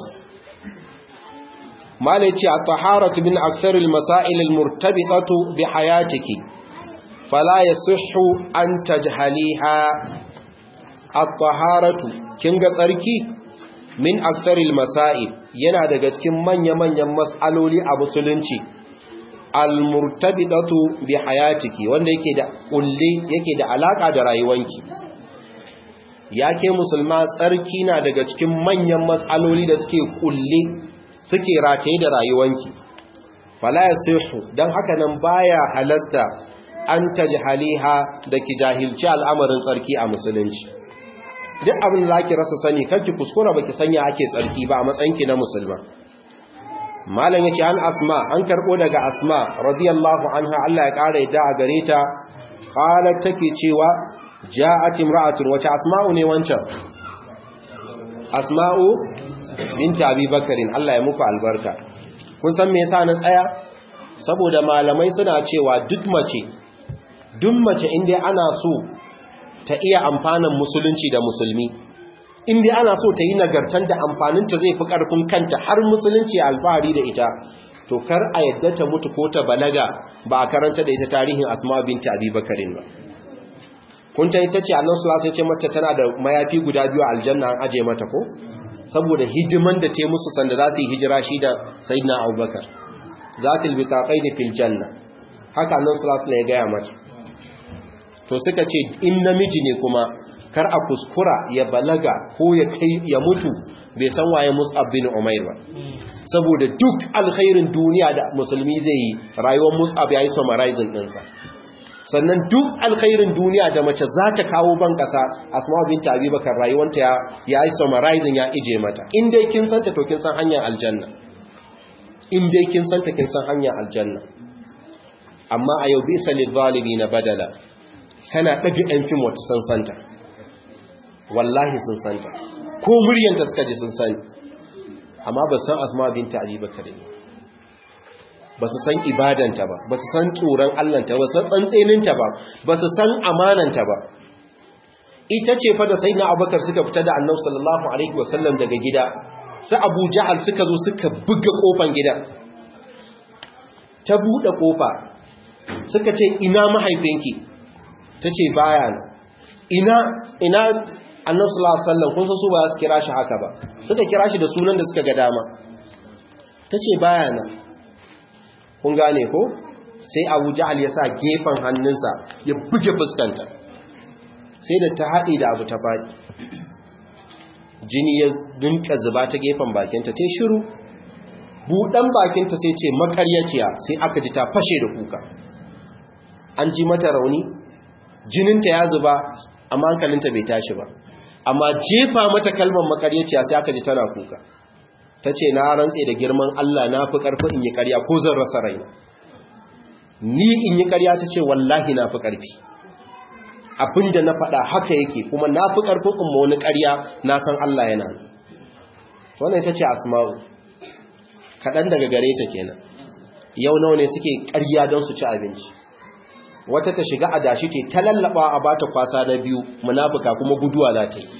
malai ce at-taharatu min akthar al-masail al-murtabitatu bi hayatiki fala yasihhu an tajhaliha at-taharatu kin ga tsarki min aksaril masail yana daga cikin manya-manyan mas'aloli a musulunci al-murtabitatu bi hayatiki wanda yake da kulle yake da alaka da rayuwanki yake musulma tsarki na daga cikin manyan mas'aloli da suke kulle suke rataye da rayuwanki fala yasihu dan haka nan baya halasta an tajhaliha da ki jahilci al'amarin tsarki a musulunci duk abin da zaki rasa sani kanki kuskura baki sanya ake tsarki ba a matsayinki na musulma malam yace an asma an karbo daga asma radiyallahu anha Allah ya kare yadda a gare ta qalat take cewa ja'at imra'atun wace asma'u ne wancan asma'u binti abi bakarin Allah ya muku albarka kun san me yasa na tsaya saboda malamai suna cewa duk mace duk mace inda ana so ta iya amfanin musulunci da musulmi inda ana so ta yi nagartar da amfaninta zai fi ƙarfin kanta har musulunci alfahari da ita to kar a yadda ta mutu ko ta balaga ba a karanta da ita tarihin asma binti abi bakarin ba kun ta ita ce annan sulasa ce mata tana da mayafi guda biyu a aljanna an aje mata ko saboda hidiman da ta musu sanda za su yi hijira shi da sayyidina abubakar zatil biqaqain fil janna haka annan sulasa ya gaya mata to suka ce in namiji ne kuma kar a kuskura ya balaga ko ya kai ya mutu bai san waye Mus'ab bin Umair ba saboda duk alkhairin duniya da musulmi zai yi rayuwar Mus'ab yayi summarizing din sa sannan duk alkhairin duniya da mace za ta kawo ban kasa Asma bint Abi Bakar rayuwarta ya yayi summarizing ya ije mata in dai kin san ta to kin san hanyar aljanna in dai kin san ta kin san hanyar aljanna amma a yau bisa lil na badala kana ɗaga ɗan fim wata sun santa wallahi sun santa ko muryanta suka ji sun sani amma ba san asma binta abi bakare ba su san ibadanta ba ba su san tsoron allanta ba su san tsantseninta ba ba su san amananta ba ita ce fa da sayyidina abubakar suka fita da annabi sallallahu alaihi wasallam daga gida su abu ja'al suka zo suka buga kofan gidan ta buɗe kofa suka ce ina mahaifinki ta ce baya na ina ina annabi sallallahu alaihi wasallam kun san su ba su kira shi haka ba suka kira shi da sunan da suka ga dama ta ce baya na kun gane ko sai Abu Ja'al ya sa gefen hannunsa ya buge fuskanta sai da ta haɗe da abu ta faɗi jini ya dinka zuba ta gefen bakinta ta shiru buɗan bakinta sai ce makaryaciya sai aka ji ta fashe da kuka an ji mata rauni jininta ya zuba amma hankalinta bai tashi ba amma jefa mata kalmar makaryaciya sai aka ji tana kuka ta ce na rantse da girman Allah na fi ƙarfi in yi ƙarya ko zan rasa rai ni in yi ƙarya ta ce wallahi na fi ƙarfi abinda na faɗa haka yake kuma na fi ƙarfin in wani ƙarya na san Allah yana wannan ita ce asma'u kaɗan daga gare ta kenan yau nawa ne suke ƙarya don su ci abinci wata ta shiga adashi ce ta lallaba a bata kwasa na biyu munafuka kuma guduwa za ta yi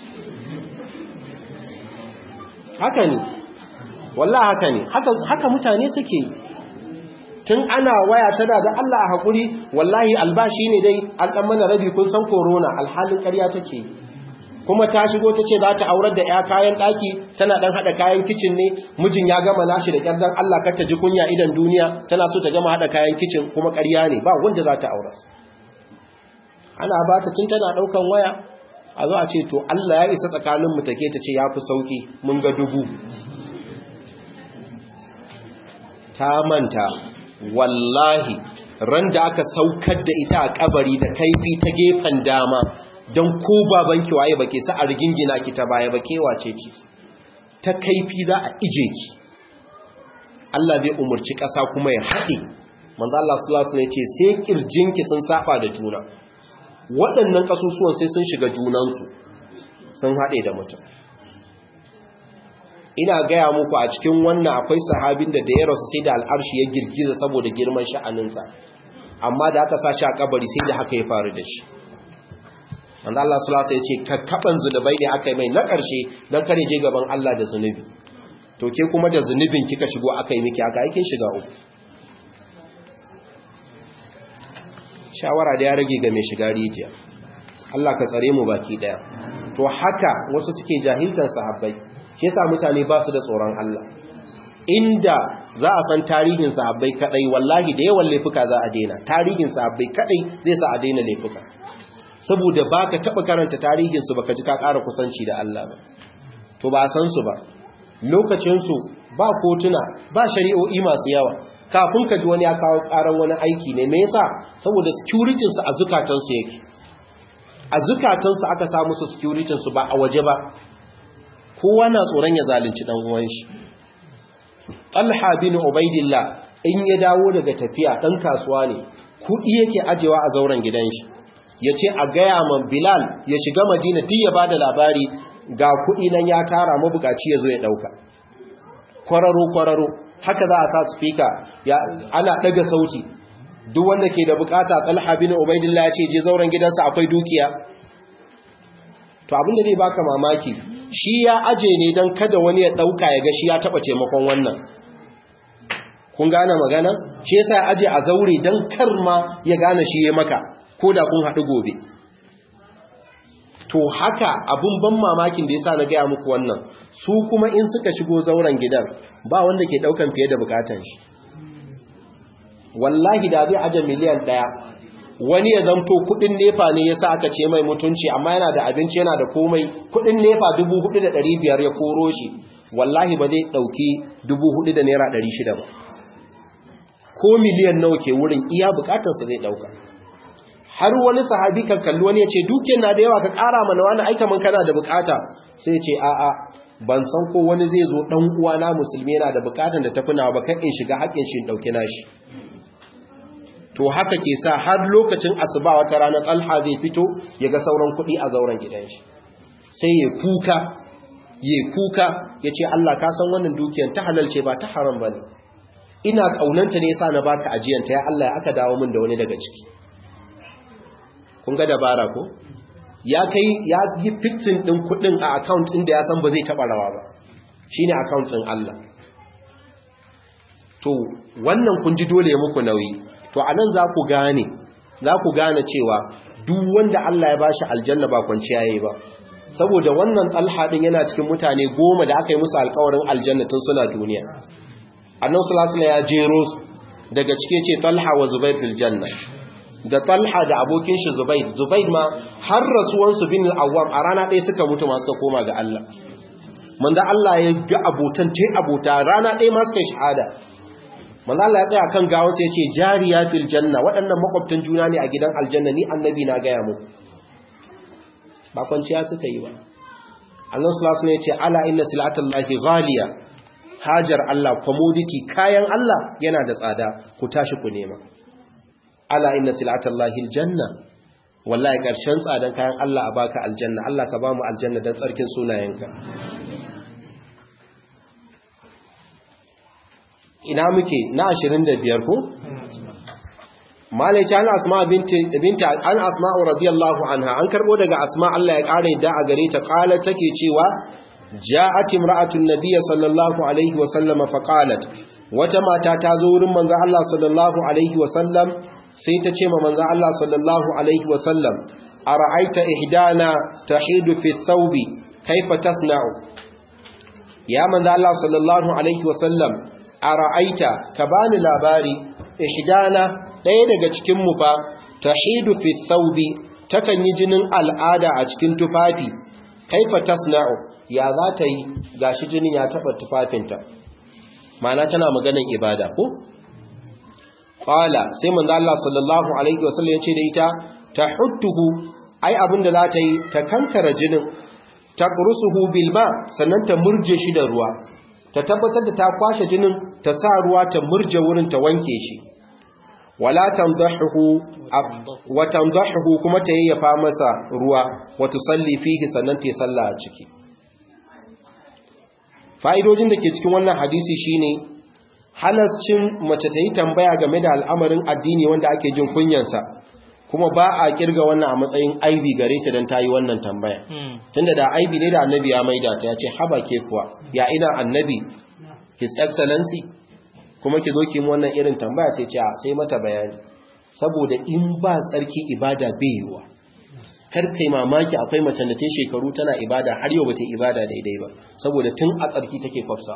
haka ne wallah haka ne haka mutane suke tun ana waya tana da Allah a haƙuri wallahi albashi ne dai an ɗan mana rabi kun san korona alhalin ƙarya take kuma ta shigo ta ce za ta aurar da ya kayan ɗaki tana ɗan haɗa kayan kicin ne mijin ya gama nashi da ƙyardan Allah kar ta ji kunya idan duniya tana so ta gama haɗa kayan kicin kuma ƙarya ne ba wanda za ta aurar ana ba ta tun tana ɗaukan waya a zo a ce to Allah ya isa tsakaninmu take ta ce ya fi sauƙi mun ga dubu ta manta wallahi ran da aka saukar da ita a kabari da kaifi ta gefen dama don ko babanki waye bake sa a rigingina ki ta baya ba kewace ki ta kaifi za a ije ki Allah zai umurci ƙasa kuma ya haɗe manzo Allah sallallahu alaihi wasallam ce sai kirjinki sun saba da juna waɗannan kasusuwan sai sun shiga junansu sun haɗe da mutum ina gaya muku a cikin wannan akwai sahabin da da ya rasu sai da al'arshi ya girgiza saboda girman sha'aninsa amma da aka sa shi a kabari sai da haka ya faru da shi wanda Allah sulasa ya ce kakkaɓan zunubai ne aka yi mai na ƙarshe don kare je gaban Allah da zunubi to ke kuma da zunubin kika shigo aka yi miki aka aikin shiga uku shawara da ya rage ga mai shiga rijiya Allah ka tsare mu baki daya to haka wasu suke jahiltan sahabbai shi yasa mutane ba su da tsoron Allah inda za a san tarihin sahabbai kadai wallahi da yawan laifuka za a daina tarihin sahabbai kadai zai sa a daina laifuka saboda baka taba karanta tarihin su baka ji ka ƙara kusanci da Allah ba to ba san su ba lokacin su ba kotuna ba shari'o'i masu yawa kafin ka ji wani ya kawo ƙaran wani aiki ne me yasa saboda security su a zukatan su yake a zukatan su aka samu su security su ba a waje ba kowa na tsoron ya zalunci dan uwan shi talha bin ubaidillah in ya dawo daga tafiya dan kasuwa ne kudi yake ajewa a zauren gidan shi yace a gaya man bilal ya shiga madina duk ya bada labari ga kudi nan ya tara mabukaci yazo ya dauka kwararo kwararo haka za a sa speaker ya ana daga sauti duk wanda ke da bukata talha bin ubaidillah ya ce je zauren gidansa akwai dukiya to abin da zai baka mamaki shi ya aje ne don kada wani ya dauka ya ga shi ya taba taimakon wannan kun gane magana shi yasa ya aje a zaure don kar ma ya gane shi ya maka ko da kun haɗu gobe to haka abun ban mamakin da yasa na gaya muku wannan su kuma in suka shigo zauren gidan ba wanda ke daukan fiye da bukatan shi wallahi da zai aje miliyan ɗaya wani ya zamto kudin nefa ne yasa aka ce mai mutunci amma yana da abinci yana da komai kudin nefa 4500 ya koro shi wallahi ba zai dauki 4000 da naira 600 ba ko miliyan nawa ke wurin iya bukatarsa zai dauka har wani sahabi kan kalli wani ya ce dukiyar na da yawa ka kara mana wani aika man kana da bukata sai ce a'a ban san ko wani zai zo dan uwana musulmi yana da bukatar da tafi nawa ba kan in shiga haƙin shi in dauki nashi to haka ke sa har lokacin asuba wata rana tsalha zai fito ya ga sauran kuɗi a zauren gidan shi sai ya kuka ya kuka ya ce Allah ka san wannan dukiyar ta halal ce ba ta haram ba ne ina ƙaunanta ne yasa na baka ajiyanta ya Allah ya aka dawo min da wani daga ciki kun ga dabara ko ya kai ya yi fixing ɗin kuɗin a account ɗin da ya san ba zai taɓa rawa ba shine account ɗin Allah to wannan kun ji dole muku nauyi to anan za ku gane za ku gane cewa duk wanda Allah ya bashi aljanna ba kwanciya yayi ba saboda wannan talha din yana cikin mutane goma da aka yi musu alƙawarin aljanna tun suna duniya annabi sallallahu alaihi ya jero su daga cike ce talha wa zubair fil janna da talha da abokin shi zubair zubair ma har rasuwan su bin al-awwam a rana ɗaya suka mutu ma suka koma ga Allah manzo Allah ya ga abotan tai abota rana ɗaya ma suka shahada manzo Allah ya tsaya kan gawon sai ya ce jariya fil janna waɗannan makwabtan juna ne a gidan aljanna ni annabi na gaya muku ba kwanciya suka yi ba Allah sallallahu alaihi ya ce ala inna silatallahi ghaliya hajar Allah commodity kayan Allah yana da tsada ku tashi ku nema ala inna silatallahi aljanna wallahi karshen tsadan kayan Allah a baka aljanna Allah ka ba mu aljanna dan tsarkin sunayenka ina muke na 25 ko malai ana asma binta an asma'u radiyallahu anha an karbo daga asma Allah ya kare da a gare ta kala take cewa ja'at imra'atun nabiy sallallahu alaihi wa sallama fa qalat wata mata ta zo wurin manzo Allah sallallahu alaihi wa sallam sai ta ce ma manzo Allah sallallahu alaihi wa sallam ara'aita ihdana tahidu fi thawbi kaifa tasna'u ya manzo Allah sallallahu alaihi wa sallam a ra'aita ka bani labari ihdana ɗaya daga cikinmu fa tahidu fi thawbi takan yi jinin al'ada a cikin tufafi kaifa tasna'u ya za ta yi gashi jinin ya taba tufafinta ma'ana tana maganar ibada ko qala sai manzo Allah sallallahu alaihi wasallam ya ce da ita tahuttuhu ai abinda za ta yi ta kankara jinin taqrusuhu bil ma sannan ta murje shi da ruwa ta tabbatar da ta kwashe jinin ta sa ruwa ta murje wurin ta wanke shi wala tanzahu wa tanzahu kuma ta yayyafa masa ruwa wa tusalli fihi sannan ta salla a ciki fa'idojin da ke cikin wannan hadisi shine halascin mace ta yi tambaya game da al'amarin addini wanda ake jin kunyansa kuma ba a kirga wannan a matsayin aibi gare ta don ta yi wannan tambaya tunda da aibi ne da annabi ya maida ta ya ce haba ke kuwa ya ina annabi his excellency kuma ki zo ki mu wannan irin tambaya sai ce sai mata bayani saboda in ba tsarki ibada bai yiwa kar kai mamaki akwai mace da ta shekaru tana ibada har yau bata ibada daidai ba saboda tun a tsarki take kwafsa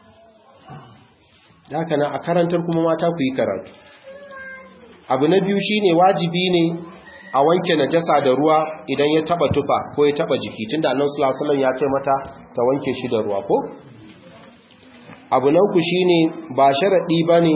haka na a karantar kuma mata ku yi karatu abu na biyu shine wajibi ne a wanke najasa da ruwa idan ya taba tufa ko ya taba jiki tunda annabi sallallahu alaihi wasallam ya ce mata ta wanke shi da ruwa ko abu na uku shine ba sharadi bane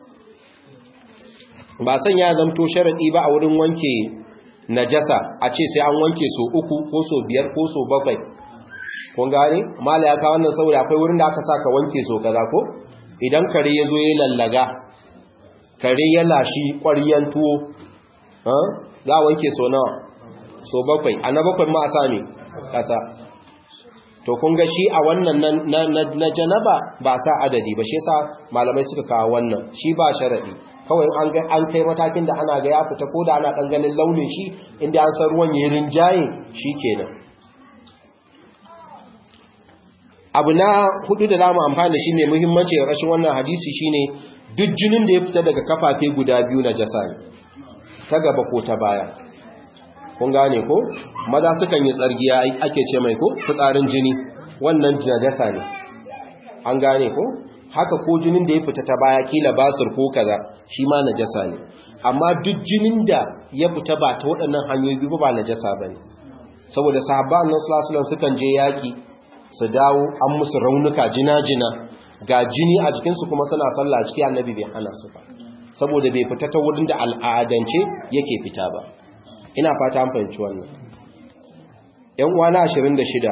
ba san ya zamto sharadi ba a wurin wanke najasa a ce sai an wanke so uku ko so biyar ko so bakwai kun gane mala ya ka wannan saboda akwai wurin da aka saka wanke so kaza ko idan kare ya zo ya lallaga kare ya lashi ƙwaryen tuwo za a wanke so nawa so bakwai a na bakwai ma a sami ƙasa to kun ga shi a wannan na janaba ba sa adadi ba shi sa malamai suka kawo wannan shi ba sharaɗi kawai an kai matakin da ana ga ya fita ko da ana ɗan ganin launin shi inda an san ruwan yi rinjaye shi kenan abu na hudu da zamu amfani da shi mai muhimmanci da rashin wannan hadisi shine duk jinin da ya fita daga kafafe guda biyu na jasa ne ta gaba ko ta baya kun gane ko maza sukan yi tsargiya ake ce mai ko fitsarin jini wannan najasa ne an gane ko haka ko jinin da ya fita ta baya kila basir ko kaza shi ma najasa ne amma duk jinin da ya fita ba ta waɗannan hanyoyi biyu ba najasa bane saboda sahabba annabi sallallahu alaihi wasallam sukan je yaki su dawo an musu raunuka jina-jina ga jini a jikinsu kuma suna sallah ciki annabi bai hana su ba saboda bai fita ta wurin da al'adance yake fita ba ina fata an fahimci wannan yan uwana 26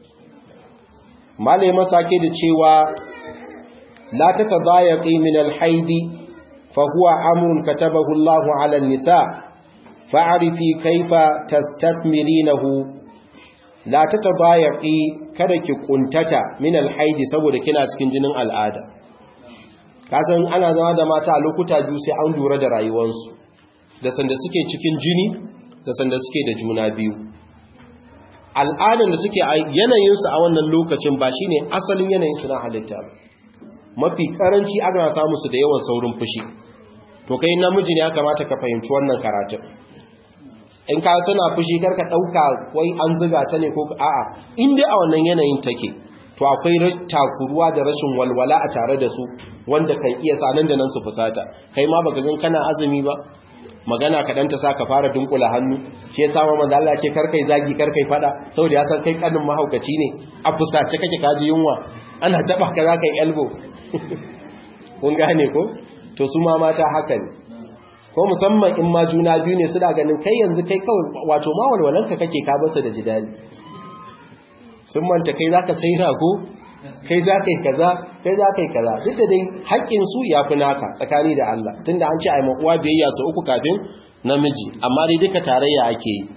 malai masake da cewa la tatadayaqi min al-haid fa huwa amrun katabahu Allahu 'ala an-nisa fa'rifi kayfa tastathmirinahu la ta tabayaqi kada ki kuntata min alhaidi saboda kina cikin jinin al'ada kasan ana zama da mata a lokuta biyu sai an lura da rayuwarsu da sanda suke cikin jini da sanda suke da juna biyu al'adan da suke yanayinsu a wannan lokacin ba shine asalin yanayinsu na halitta ba mafi karanci ana samu su da yawan saurin fushi to kai namiji ne ya kamata ka fahimci wannan karatun in ka tana fushi karka dauka wai an zuga ta ne ko a'a in dai a wannan yanayin take to akwai takuruwa da rashin walwala a tare da su wanda kan iya sanan da nan su fusata kai ma baka gan kana azumi ba magana kaɗan ta sa ka fara dunkula hannu shi ya sama manzo Allah ce karkai zagi karkai fada saboda ya san kai kanin mahaukaci ne a fusace kake kaji yunwa ana taba ka zaka yi elbow kun gane ko to su ma mata haka ne ko musamman in ma juna biyu ne suna ganin kai yanzu kai kawai wato ma walwalanka kake ka basu da jidali sun manta kai zaka sai rago kai zaka yi kaza kai zaka yi kaza duk da dai haƙƙin su yafi naka tsakani da Allah tunda an ce ai makuwa biyayya su uku kafin namiji amma dai duka tarayya ake yi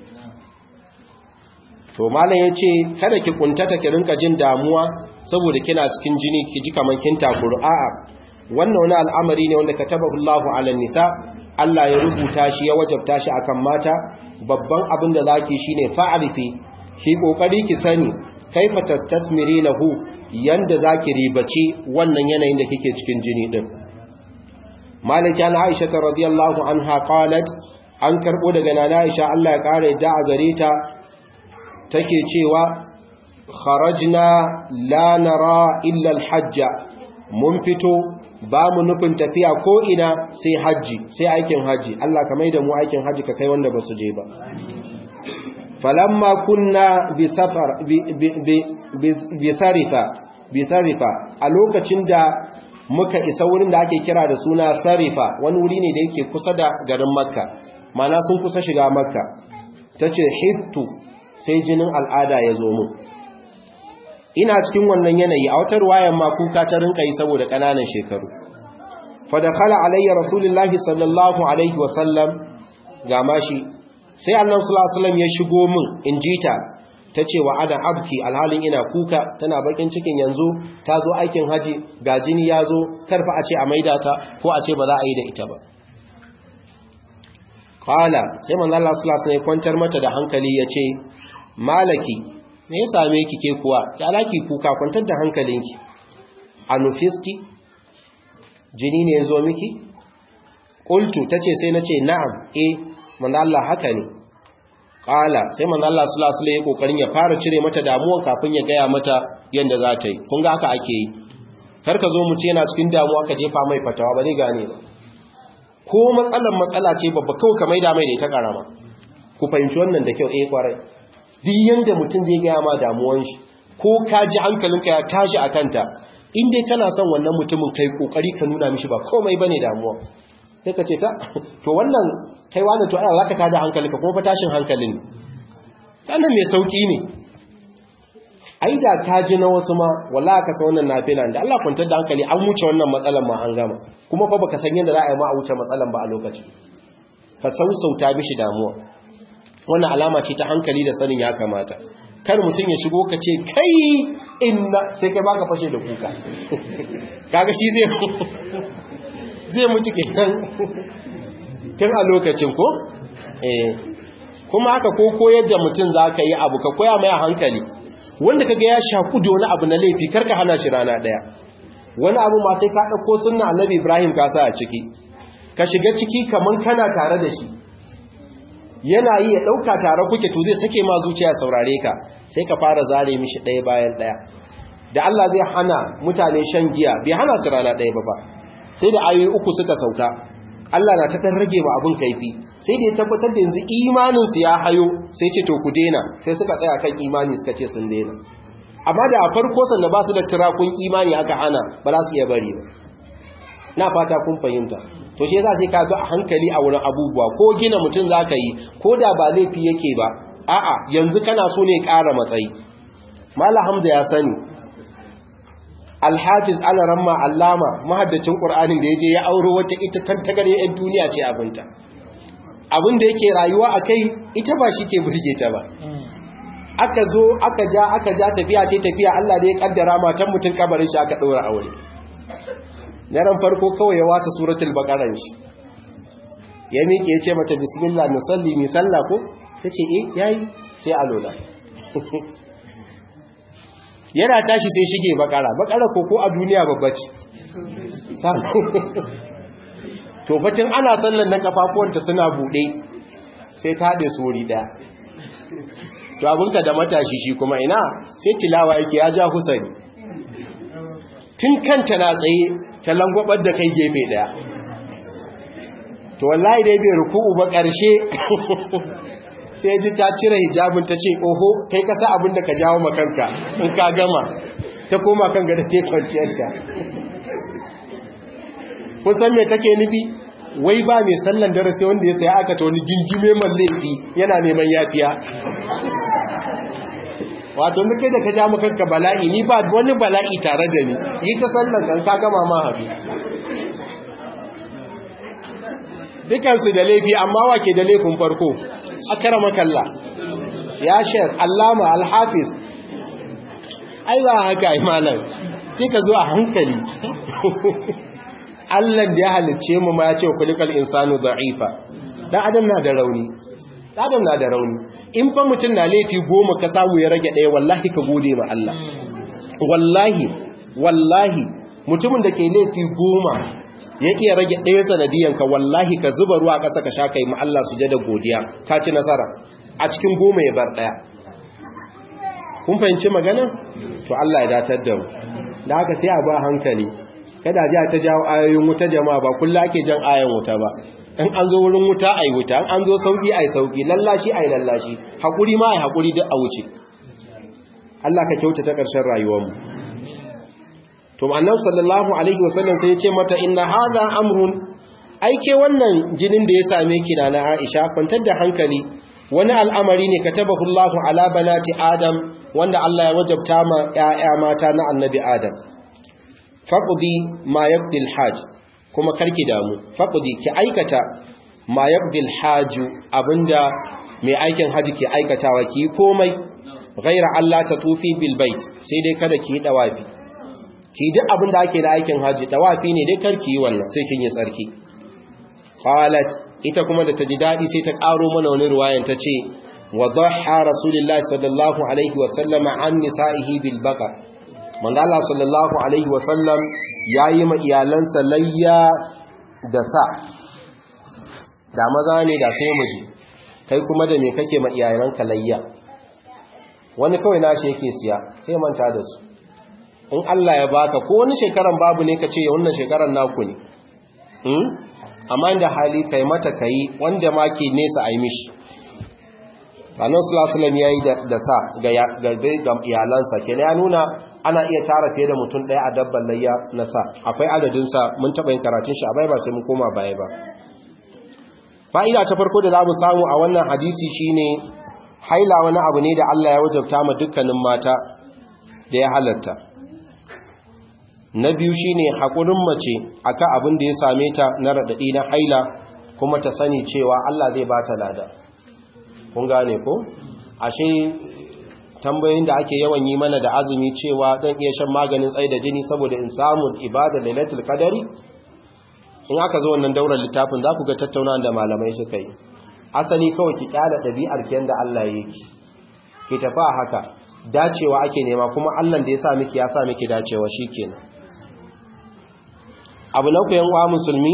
to malam yace kada ki kuntata ki rinka jin damuwa saboda kina cikin jini ki ji kaman kin takuru a'a wannan wani al'amari ne wanda katabahu Allahu 'ala nisa Allah ya rubuta shi ya wajabta shi akan mata babban abin da zaki shine fa'arifi ki kokari ki sani kaifa tastatmirinahu yanda zaki ribaci wannan yanayin da kike cikin jini din Malika Aisha radhiyallahu anha qalat an karbo daga nana Aisha Allah ya kare da a gare ta take cewa kharajna la nara illa al-hajja mun fito ba mu nufin tafiya ko ina sai hajji sai aikin hajji Allah ka mai da mu aikin hajji ka kai wanda ba su je ba falamma kunna bi safar bi sarifa bi sarifa a lokacin da muka isa wurin da ake kira da suna sarifa wani wuri ne da yake kusa da garin makka mana sun kusa shiga makka tace hittu sai jinin al'ada ya zo mu ina cikin wannan yanayi a wata ruwayan ma kuka ta rinka yi saboda ƙananan shekaru fadakala alayya rasulullahi sallallahu alaihi wasallam ga mashi sai annan sallallahu ya shigo min in jita ta ce wa ana abki alhalin ina kuka tana bakin cikin yanzu ta zo aikin haji ga jini ya zo karfa a ce a maida ta ko a ce ba za a yi da ita ba kala sai manzo Allah sallallahu alaihi ya kwantar mata da hankali ya ce malaki me ya same ki ke kuwa ya alaki kuka kwantar da hankalinki anufisti jini ne ya zo miki qultu tace sai nace na'am eh manzo Allah haka ne qala sai manzo Allah sallallahu alaihi wasallam ya kokarin ya fara cire mata damuwa kafin ya gaya mata yanda za ta yi kun ga haka ake yi kar ka zo mu ce yana cikin damuwa ka jefa mai fatawa ba zai gane ba ko matsalan matsala ce babba kawai ka maida mai da ita karama ku fahimci wannan da kyau eh kwarai duk yanda mutum zai gaya ma damuwan shi ko ka ji hankalinka ya tashi a kanta in dai kana son wannan mutumin kai kokari ka nuna mishi ba komai bane damuwa sai ka ce ta to wannan kai wani to ai zaka tada hankalinka kuma fa tashin hankalin sannan mai sauki ne ai da ka ji na wasu ma wallahi ka san wannan nafila da Allah kwantar da hankali an wuce wannan matsalan ma an gama kuma fa baka san yadda za a yi ma a wuce matsalan ba a lokaci ka sausauta mishi damuwa wannan alama ce ta hankali da sanin ya kamata kar mutum ya shigo ka ce kai inna sai kai baka fashe da kuka kaga shi zai zai mutu kenan tun a lokacin ko eh kuma haka ko koyar da mutum zaka yi abu ka koya mai hankali wanda kaga ya shaku da wani abu na laifi karka hana shi rana daya wani abu ma sai ka dauko sunna annabi Ibrahim ka sa a ciki ka shiga ciki kaman kana tare da shi yana yi ya dauka tare kuke to zai sake ma zuciya saurare ka sai ka fara zare mishi daya bayan daya da Allah zai hana mutane shan giya bai hana su rana daya ba fa sai da ayoyi uku suka sauka Allah na ta dan rage ma abun kaifi sai da ya tabbatar da yanzu imanin su ya hayo sai ce to ku dena sai suka tsaya kan imani suka ce sun dena amma da a farko sanda ba su da tirakun imani aka hana ba za su iya bari ba na fata kun fahimta to shi yasa sai ka bi a hankali a wurin abubuwa ko gina mutum zaka yi ko da ba laifi yake ba a'a yanzu kana so ne ƙara matsayi Malam Hamza ya sani Alhafiz Alaramma Allama mahaddacin Qur'anin da yaje ya auro wata ita tantagare ɗan duniya ce abinta abin da yake rayuwa akai ita ba shi ke burge ta ba aka zo aka ja aka ja tafiya ce tafiya Allah da ya kaddara matan mutun kabarin shi aka daura aure yaran farko kawai ya wasa suratul baqara shi ya miƙe ya ce mata bismillah nusalli mi sallah ko tace eh yayi sai alola yana tashi sai shige bakara bakara ko ko a duniya babba ce to fatin ana sallan nan kafafuwanta suna bude sai ta haɗe su wuri ɗaya to abinka da matashi shi kuma ina sai tilawa yake ya ja husari tun kanta na tsaye ta langwabar da kai gefe ɗaya to wallahi dai bai ruku'u ba ƙarshe sai ji ta cire hijabin ta ce oho kai kasa abin da ka jawo makanka in ka gama ta koma kan gada ta kwanciyarta kun san me take nufi wai ba mai sallan dare sai wanda ya saya aka ta wani gingime man laifi yana neman yafiya wato da kai da ka ja makanka bala'i ni ba wani bala'i tare da ni yi ta sallan kan ka gama ma haɗu dukansu da laifi amma wake da laifin farko akara makalla ya shek allama alhafiz ai ba haka ai malam sai ka zo a hankali Allah da ya halicce mu ma ya ce kulikal insanu da'ifa dan adam na da rauni dan adam na da rauni in fa mutum na laifi goma ka samu ya rage ɗaya wallahi ka gode ma Allah wallahi wallahi mutumin da ke laifi goma ya iya rage ɗaya sanadiyanka wallahi ka zuba ruwa ƙasa ka sha kai ma Allah su da godiya ka ci nasara a cikin goma ya bar ɗaya kun fahimci magana to Allah ya datar da mu da haka sai a ba hankali kada ji ta jawo ayoyin wuta jama'a ba kullu ake jan ayan wuta ba in an zo wurin wuta ai wuta in an zo sauki ai sauki lallashi ai lallashi hakuri ma ai hakuri duk a wuce Allah ka kyautata ƙarshen rayuwar mu to annabi sallallahu alaihi wasallam sai ya ce mata inna hadha amrun aike wannan jinin da ya same ki na na Aisha kwantar da hankali wani al'amari ne katabahu Allahu ala banati Adam wanda Allah ya wajabta ma ƴaƴa mata na annabi Adam faqdi ma yaqdi al-hajj kuma karki damu faqdi ki aikata ma yaqdi al-hajj abinda mai aikin haji ke aikatawa ki komai ghaira Allah ta tufi bil bait sai dai kada ki yi dawafi ki duk abin da ake da aikin haji tawafi ne dai karki yi wannan sai kin yi tsarki qalat ita kuma da ta ji dadi sai ta karo mana wani ruwayan ta ce wa dhahha rasulullahi sallallahu alaihi wa sallam an nisa'ihi bil baqar manzo Allah sallallahu alaihi wa sallam yayi ma iyalansa layya da sa da maza ne da sai miji kai kuma da me kake ma iyalanka layya wani kawai nashi yake siya sai manta da su in Allah ya baka ko wani shekaran babu ne ka ce wannan shekaran naku ne amma inda hali kai mata kai wanda ma ke nesa a yi mishi annan sulasulam ya yi da sa ga iyalansa ke ya nuna ana iya tara fiye da mutum ɗaya a dabban layya na sa akwai adadinsa mun taɓa yin karatun shi a bai ba sai mun koma baya ba fa'ida ta farko da za mu samu a wannan hadisi shine haila wani abu ne da Allah ya wajabta ma dukkanin mata da ya halatta na biyu shine haƙurin mace akan abin da ya same ta na raɗaɗi na haila kuma ta sani cewa Allah zai ba ta lada kun gane ko ashe tambayoyin da ake yawan yi mana da azumi cewa zan iya shan maganin tsaye da jini saboda in samu ibada lailatul qadari in aka zo wannan daular littafin za ku ga tattauna da malamai suka yi asali kawai ki kyala ɗabi'ar ki yanda Allah ya yi ki tafi a haka dacewa ake nema kuma Allah da ya sa miki ya sa miki dacewa shikenan abu na kuyan wa musulmi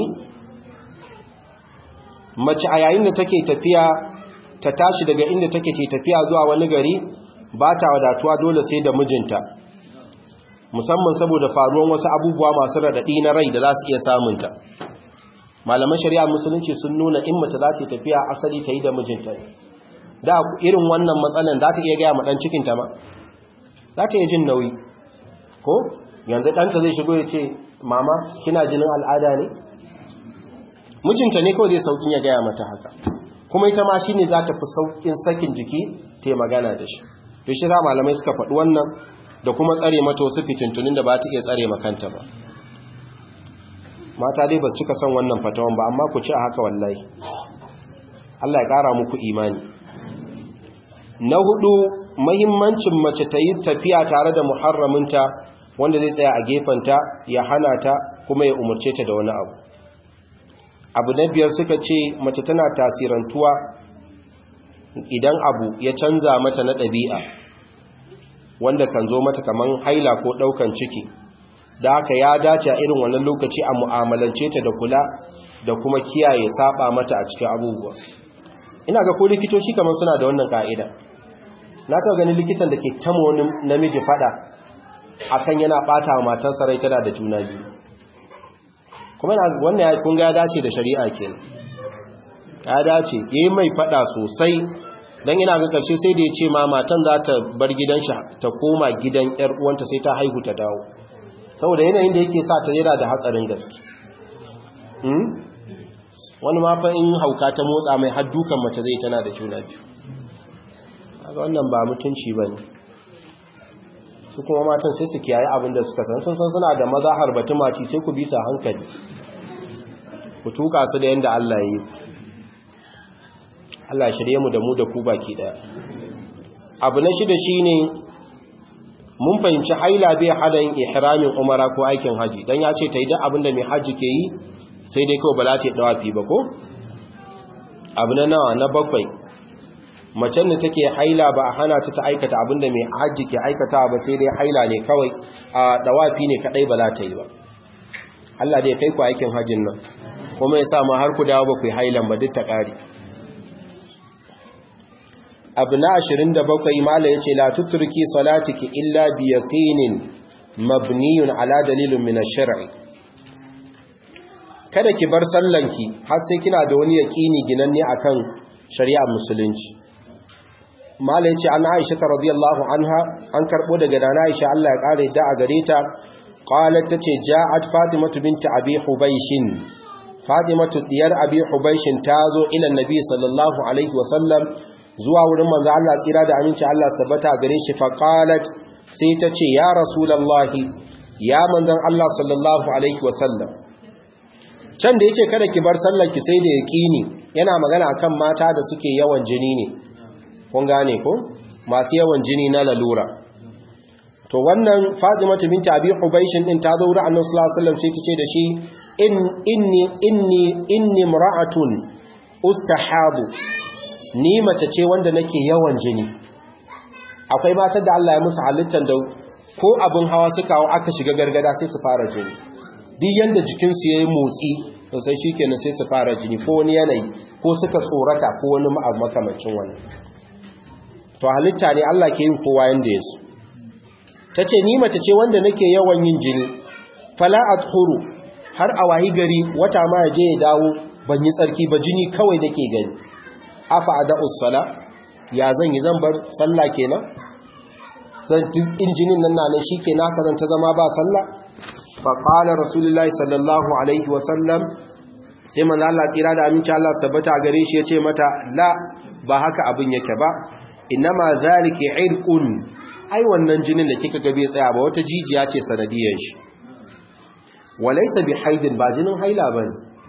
mace a yayin da take tafiya ta tashi daga inda take ce tafiya zuwa wani gari ba ta wadatuwa dole sai da mijinta musamman saboda faruwan wasu abubuwa masu raɗaɗi na rai da za su iya samunta malaman shari'a musulunci sun nuna in mace za ta tafiya asali ta yi da mijinta da irin wannan matsalan za ta iya gaya ma ɗan cikinta ma za ta iya jin nauyi ko yanzu ɗanta zai shigo ya ce mama kina jinin al'ada ne mijinta ne kawai zai saukin ya gaya mata haka kuma ita ma shi ne za ta fi saukin sakin jiki ta yi magana da shi da shi za malamai suka faɗi wannan da kuma tsare mata wasu fitintunin da ba ta iya tsare makanta ba mata dai ba su cika son wannan fatawan ba amma ku ci a haka wallahi Allah ya ƙara muku imani na hudu mahimmancin mace ta yi tafiya tare da muharraminta wanda zai tsaya a gefenta ya hana ta kuma ya umarce ta da wani abu abu na biyar suka ce mace tana tasirantuwa idan abu ya canza mata na ɗabi'a wanda kan zo mata kaman haila ko ɗaukan ciki da haka ya dace a irin wannan lokaci a mu'amalance ta da kula da kuma kiyaye saba mata a cikin abubuwa ina ga ko likitoci kamar suna da wannan ka'ida na taɓa ganin likitan da ke tamo wani namiji fada akan yana ɓata wa matarsa rai tana da juna biyu kuma wannan ya kun ga dace da shari'a kenan ya dace yayi mai fada sosai dan ina ga karshe sai da ya ce ma matan za ta bar gidan shi ta koma gidan yar uwanta sai ta haihu ta dawo saboda yanayin da yake sa ta yana da hatsarin gaske hmm wani ma fa in hauka ta motsa mai har dukan mace zai tana da juna biyu kaga wannan ba mutunci bane su kuma matan sai su kiyaye abin da suka san sun san suna da maza harbatu maci sai ku bisa hankali ku tuka su da yanda Allah ya yi Allah shirye mu da mu da ku baki daya abu na shida shine mun fahimci haila bai hada yin ihramin umara ko aikin haji dan ya ce ta yi duk abin da mai haji ke yi sai dai kawai ba za ta yi dawafi ba ko abu na nawa na bakwai macen da take haila ba a hana ta ta aikata abinda mai hajji ke aikata ba sai dai haila ne kawai a dawafi ne kadai ba za ta yi ba Allah dai kai ku aikin hajjin nan kuma ya sa ma har ku dawo ba ku yi hailan ba duk ta ƙari abu na 27 mala yace la tuturki salatiki illa bi yaqinin mabniyun ala dalilin min ash-shar'i kada ki bar sallanki har sai kina da wani yaqini ginanne akan shari'ar musulunci mala yace an Aisha radiyallahu anha an karbo daga dana Aisha Allah ya kare da a gare ta qalat tace ja'at fatimatu binti abi hubaysh fatimatu diyar abi hubaysh tazo ila annabi sallallahu alaihi wasallam zuwa wurin manzo Allah tsira da aminci Allah tabbata gare shi fa qalat sai tace ya rasulullahi ya manzon Allah sallallahu alaihi wasallam can da yace kada ki bar sallar ki sai da yaqini yana magana akan mata da suke yawan jini ne kun gane ko masu yawan jini na lalura to wannan Fatimatu binti Abi Hubaysh din ta zo wurin Annabi sallallahu alaihi wasallam sai ta ce da shi in inni inni inni mar'atun ustahadu ni mace ce wanda nake yawan jini akwai matar da Allah ya musu halittar da ko abin hawa suka hawo aka shiga gargada sai su fara jini duk yanda jikinsu yayi motsi to sai shikenan sai su fara jini ko wani yanayi ko suka tsorata ko wani makamancin wannan to halitta ne Allah ke yin kowa yanda ya so tace ni mace ce wanda nake yawan yin jini fala adhuru har a wahi gari wata ma ya je ya dawo ban yi tsarki ba jini kawai nake gani afa ada'us sala ya zan yi zan bar sallah kenan san duk injinin nan nan shikenan haka zan ta zama ba sallah fa qala rasulullahi sallallahu alaihi wa sallam sai manzo Allah tsira da aminci Allah tabbata gare shi yace mata la ba haka abin yake ba inma zalika irqun ai wannan jinin da kika ga bai tsaya ba wata jijiya ce sanadiyar shi walaysa bi haidin ba jinin haila bane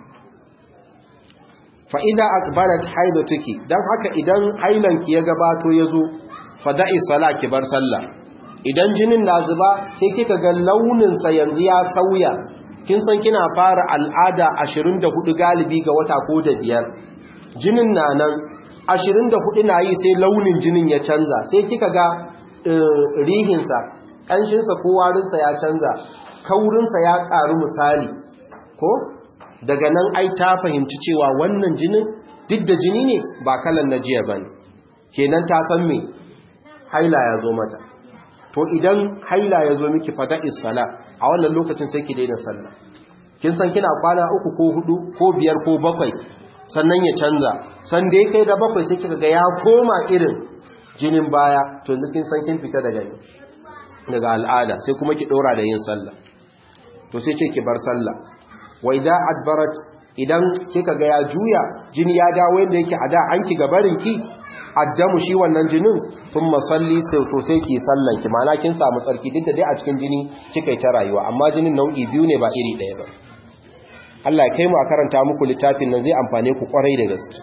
fa idza aqbalat haidatuki dan haka idan hailanki ya gabato yazo fada'i sala ki bar sallah idan jinin na zuba sai kika ga launin sa yanzu ya sauya kin san kina fara al'ada 24 galibi ga wata ko da biyar jinin na nan 24 na yi sai launin jinin ya canza sai kika ga rihinsa ƙanshinsa ko warinsa ya canza kaurinsa ya ƙaru misali ko daga nan ai ta fahimci cewa wannan jinin duk da jini ne ba kalan na jiya bane kenan ta san me haila ya zo mata to idan haila ya zo miki fata sala a wannan lokacin sai ki daina sallah kin san kina kwana uku ko hudu ko biyar ko bakwai sannan ya canza san da ya kai da bakwai sai kika ga ya koma irin jinin baya to yanzu kin san kin fita daga daga al'ada sai kuma ki dora da yin sallah to sai ce ki bar sallah wa idza adbarat idan kika ga ya juya jini ya dawo yanda yake a da an ki gabarin ki addamu shi wannan jinin thumma salli sai to sai ki sallan ki ma'ana kin samu tsarki duk da dai a cikin jini kika yi ta rayuwa amma jinin nau'i biyu ne ba iri ɗaya ba Allah ya kai mu a karanta muku littafin nan zai amfane ku kwarai da gaske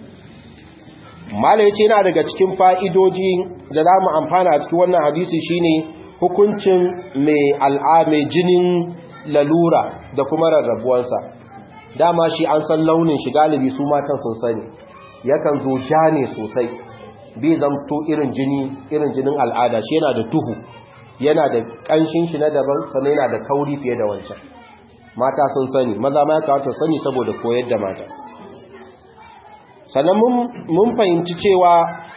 mala yace yana daga cikin fa'idoji da za mu amfana a cikin wannan hadisi shine hukuncin mai al'ame jinin lalura da kuma rarrabuwansa dama shi an san launin shi galibi su matan sun sani yakan zo ja ne sosai bai zamto irin jini irin jinin al'ada shi yana da tuhu yana da ƙanshin shi na daban sannan yana da kauri fiye da wancan mata sun sani maza ma ya kawata sani saboda koyar da mata sannan mun fahimci cewa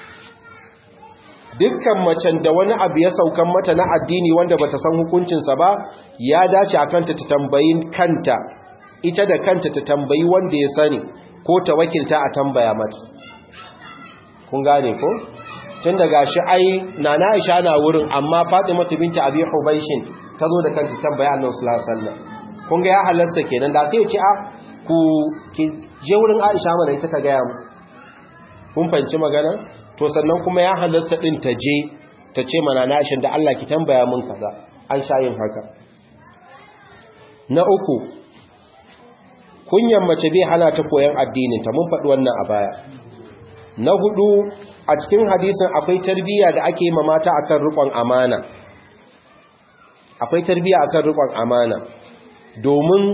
dukkan macen da wani abu ya saukan mata na addini wanda bata san hukuncinsa ba ya dace a kanta ta tambayi kanta ita da kanta ta tambayi wanda ya sani ko ta wakilta a tambaya mata kun gane ko tun daga shi ai nana Aisha na wurin amma Fatima binta Abi Hubaishin ta zo da kanta tambaya Annabi sallallahu alaihi wasallam kun ga ya halarsa kenan da sai ya ce a ku ki je wurin Aisha mana ita ta gaya mu kun fanci magana to sannan kuma ya halarta din ta je ta ce mana na Aisha da Allah ki tambaya mun kaza an sha yin haka na uku kunyan mace bai hana ta koyan addinin ta mun faɗi wannan a baya na hudu a cikin hadisin akwai tarbiyya da ake ma mata akan rikon amana akwai tarbiyya akan rikon amana domin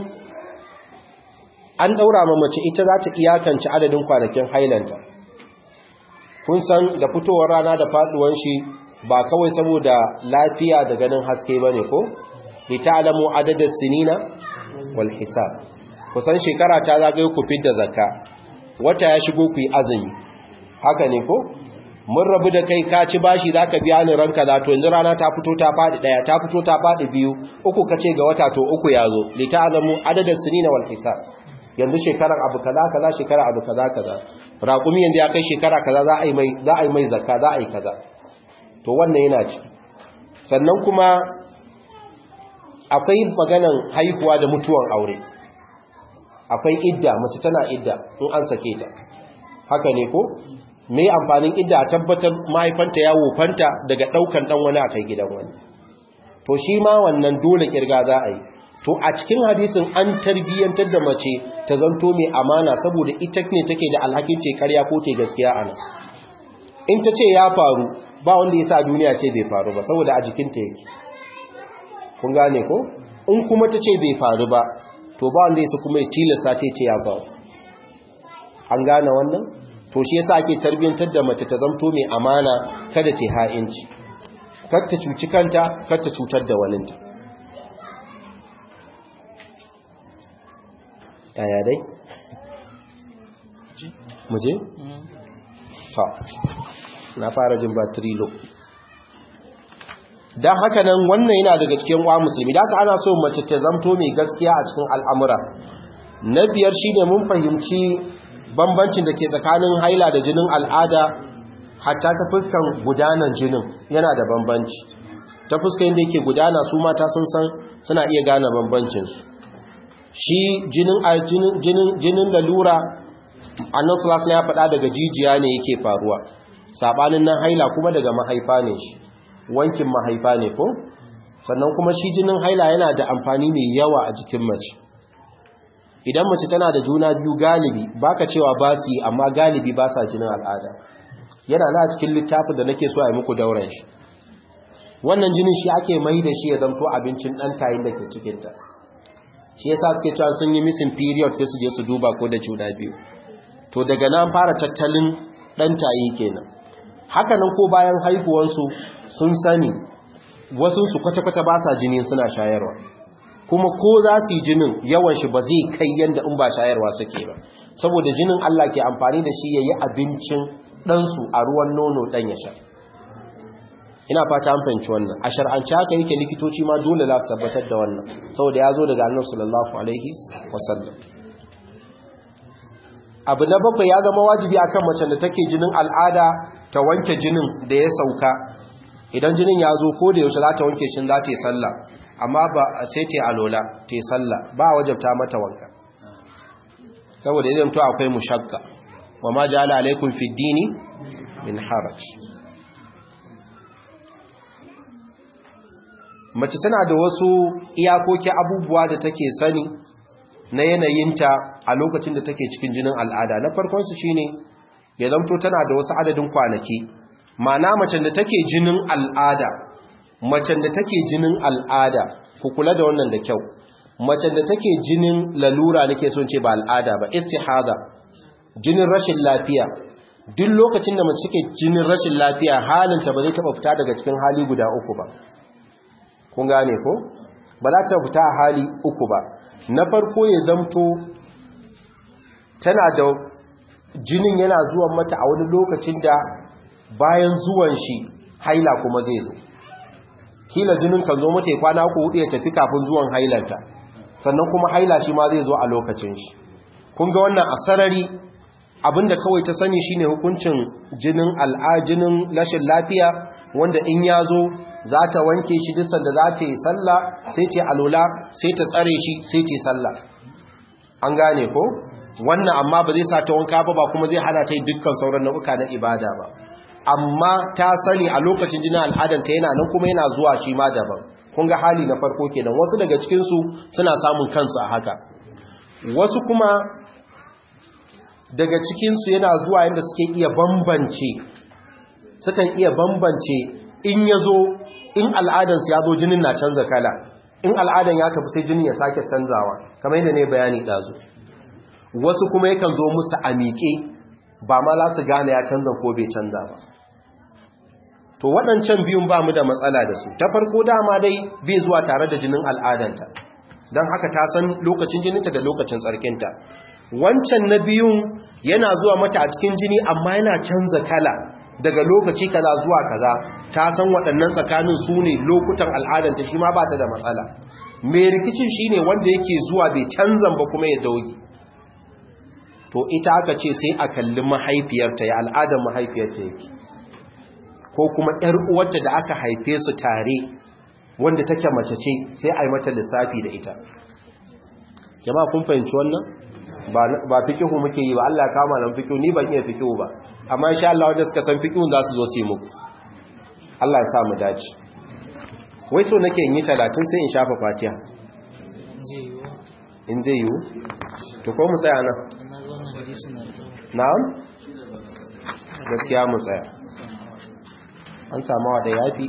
an daura ma mace ita za ta iyakance adadin kwanakin hailanta kun san da fitowar rana da faduwan shi ba kawai saboda lafiya da ganin haske bane ko li ta'lamu adadas sinina wal hisab kusan shekara ta zagaye ku fidda zakka wata ya shigo ku yi azumi haka ne ko mun rabu da kai ka ci bashi zaka biya ni ranka za to yanzu rana ta fito ta fadi daya ta fito ta fadi biyu uku kace ga wata to uku yazo li ta'lamu adadin sinina wal hisab yanzu shekaran abu kaza kaza shekara abu kaza kaza raqumi yanzu ya kai shekara kaza za a yi mai za a yi mai zakka za a yi kaza to wannan yana ci sannan kuma akwai maganan haihuwa da mutuwan aure akwai idda mace tana idda in an sake ta haka ne ko me amfanin idda a tabbatar mahaifanta ya wofanta daga daukan dan wani akai gidan wani to shi ma wannan dole kirga za a yi to a cikin hadisin an tarbiyyantar da mace ta zanto mai amana saboda ita ne take da alhakin ce karya ko ce gaskiya ana in ta ce ya faru ba wanda ya sa duniya ce bai faru ba saboda a jikinta yake kun gane ko in kuma ta ce bai faru ba to ba wanda ya kuma ya tilasta ce ce ya faru an gane wannan to shi yasa ake tarbiyyantar da mace ta zanto mai amana kada ta ha'inci kar ta cuci kanta kar ta cutar da waninta yaya dai muje ta na fara jin battery low don haka nan wannan yana daga cikin wa musulmi da ana so mace ta zamto mai gaskiya a cikin al'amura na biyar shi ne mun fahimci bambancin da ke tsakanin haila da jinin al'ada hatta ta fuskan gudanar jinin yana da bambanci ta fuskan da yake gudana su mata sun san suna iya gane bambancinsu shi jinin lalura annan sulasula ya faɗa daga jijiya ne yake faruwa saɓanin nan haila kuma daga mahaifa ne shi wankin mahaifa ne ko sannan kuma shi jinin haila yana da amfani mai yawa a jikin mace idan mace tana da juna biyu galibi baka cewa ba su yi amma galibi ba sa jinin al'ada yana na cikin littafin da nake so a yi muku dauran shi wannan jinin shi ake mai da shi ya zanto abincin ɗan tayin da ke cikinta shi yasa suke cewa sun yi missing period sai su je su duba ko da juna biyu to daga nan fara tattalin ɗan tayi kenan haka nan ko bayan haihuwansu sun sani wasu su kwata-kwata ba sa jini suna shayarwa kuma ko za su yi jinin yawan shi ba zai kai yadda in ba shayarwa suke ba saboda jinin Allah ke amfani da shi ya yi abincin ɗansu a ruwan nono ɗan ya sha ina fata an fahimci wannan a shar'anci haka yake likitoci ma dole za su tabbatar da wannan saboda ya zo daga annabi sallallahu alaihi wasallam abu na bakwai ya zama wajibi akan macen da take jinin al'ada ta wanke jinin da ya sauka idan jinin ya zo ko da yaushe za ta wanke shi za ta yi sallah amma ba sai ta yi alola ta yi sallah ba wajabta mata wanka saboda idan to akwai mushakka wa ma ja'ala alaikum fid dini min haraj mace tana da wasu iyakoki abubuwa da take sani na yanayinta a lokacin da take cikin jinin al'ada na farkon su shine ya zamto tana da wasu adadin kwanaki ma'ana macen da take jinin al'ada macen da take jinin al'ada ku kula da wannan da kyau macen da take jinin lalura nake son ce ba al'ada ba istihada jinin rashin lafiya duk lokacin da mace take jinin rashin lafiya halinta ba zai taba fita daga cikin hali guda uku ba kun gane ko ba za ta fita a hali uku ba na farko ya zamto tana da jinin yana zuwan mata a wani lokacin da bayan zuwan shi haila kuma zai zo kila jinin kan zo mata ya kwana uku hudu ya tafi kafin zuwan hailanta sannan kuma haila shi ma zai zo a lokacin shi kun ga wannan asarari abinda kawai ta sani shine hukuncin jinin al'ajinin lashin lafiya wanda in ya zo za ta wanke shi duk sanda za ta yi sallah sai ta alola sai ta tsare shi sai ta yi sallah an gane ko wannan amma ba zai sa ta wanka ba ba kuma zai hana ta yi dukkan sauran nau'uka na ibada ba amma ta sani a lokacin jinin al'adanta yana nan kuma yana zuwa shi ma daban kun ga hali na farko kenan wasu daga cikinsu suna samun kansu a haka wasu kuma daga cikinsu yana zuwa yadda suke iya bambance sukan iya bambance in ya zo in al'adansu ya zo jinin na canza kala in al'adan ya tafi sai jinin ya sake canzawa kamar yadda ne bayani ɗazu wasu kuma yakan zo musu a miƙe ba ma za su gane ya canza ko bai canza ba to waɗancan biyun ba mu da matsala da su ta farko dama dai bai zuwa tare da jinin al'adanta don haka ta san lokacin jininta da lokacin tsarkinta wancan na biyun yana zuwa mata a cikin jini amma yana canza kala daga lokaci kaza zuwa kaza ta san waɗannan tsakanin su ne lokutan al'adanta shi ma ba ta da matsala mai rikicin shi ne wanda yake zuwa bai canzan ba kuma ya dauki to ita aka ce sai a kalli mahaifiyarta ya al'adar mahaifiyarta yake ko kuma ‘yar uwarta da aka haife su tare wanda take mace ce sai a yi mata lissafi da ita jama'a kun fahimci wannan ba fikihu muke yi ba Allah ya kama nan fikihu ni ban iya fikihu ba amma insha Allah wanda suka san fikihun za su zo su yi muku Allah ya sa mu dace wai so nake in yi 30 sai in shafa fatiha in zai yiwu to ko mu tsaya nan na'am gaskiya mu tsaya an samawa da yafi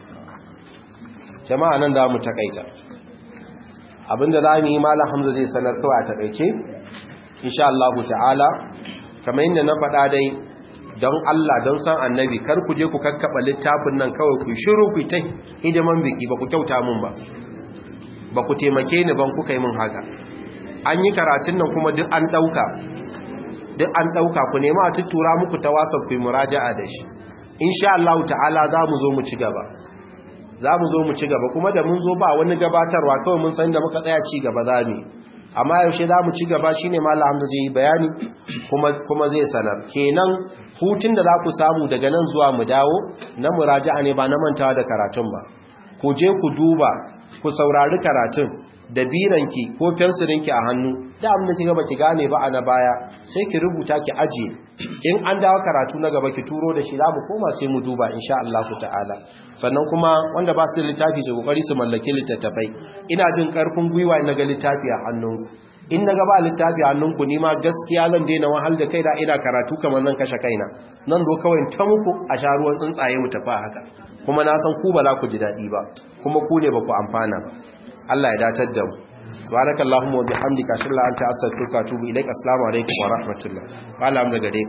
jama'a nan za mu takaita abinda za mu yi malam hamza zai sanar kawai a takaice insha Allah ta'ala kamar yadda na faɗa dai don Allah don san annabi kar ku je ku kakkaba littafin nan kawai ku shiru ku ta hidiman biki ba ku kyauta mun ba ba ku taimake ni ban kuka yi mun haka an yi karatun nan kuma duk an ɗauka duk an ɗauka ku nema a tuttura muku ta wasa ku yi muraja'a da shi insha Allah ta'ala za mu zo mu ci gaba za mu zo mu ci gaba kuma da mun zo ba wani gabatarwa kawai mun san da muka tsaya ci gaba za mu amma yaushe za mu ci gaba shi ne mala hamza zai yi bayani kuma zai sanar kenan hutun da za ku samu daga nan zuwa mu dawo na muraja'a ne ba na mantawa da karatun ba ku je ku duba ku saurari karatun da biranki ko fensirinki a hannu da abin da kika baki gane ba a na baya sai ki rubuta ki ajiye in an dawo karatu na gaba ki turo da shi za mu koma sai mu duba insha Allah ta'ala sannan kuma wanda ba su da littafi su kokari su mallaki littattafai ina jin karfin gwiwa na ga littafi a hannunku in na gaba littafi a hannunku ni ma gaskiya zan daina wahal da kai da ina karatu kamar zan kashe kaina nan zo kawai ta muku a sha ruwan tsuntsaye mu tafi haka kuma na san ku ba za ku ji daɗi ba kuma ku ne ba ku amfana ba Allah ya datar da mu subhanaka allahumma wa bihamdika ashhadu an la ilaha illa anta astaghfiruka wa atubu ilaik assalamu alaikum wa rahmatullah wala am daga dai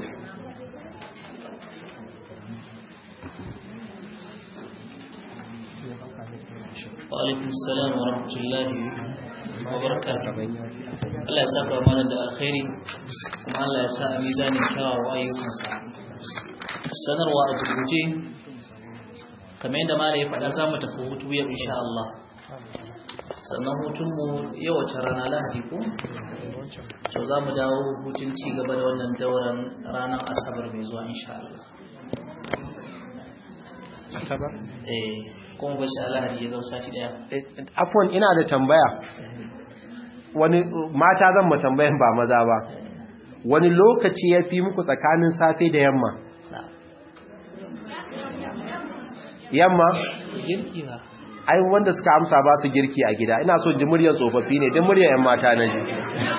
wa alaikum assalam wa rahmatullahi wa barakatuh Allah ya saka mana da alkhairi kuma Allah ya sa a mizanin kyawawa ayyukansa sanarwa a gurguje kamar yadda mala ya faɗa za mu tafi hutu yau insha Allah sannan hutunmu yau wace rana lahadi ko to za mu dawo hutun ci gaba da wannan dauran ranar asabar mai zuwa insha Allah asabar eh kuma ba shi lahadi ya zo sati daya afwan ina da tambaya wani mata zan mu tambayan ba maza ba wani lokaci ya fi muku tsakanin safe da yamma yamma girki ba ai wanda suka amsa ba su girki a gida ina so ji muryar tsofaffi ne din muryar yan mata na ji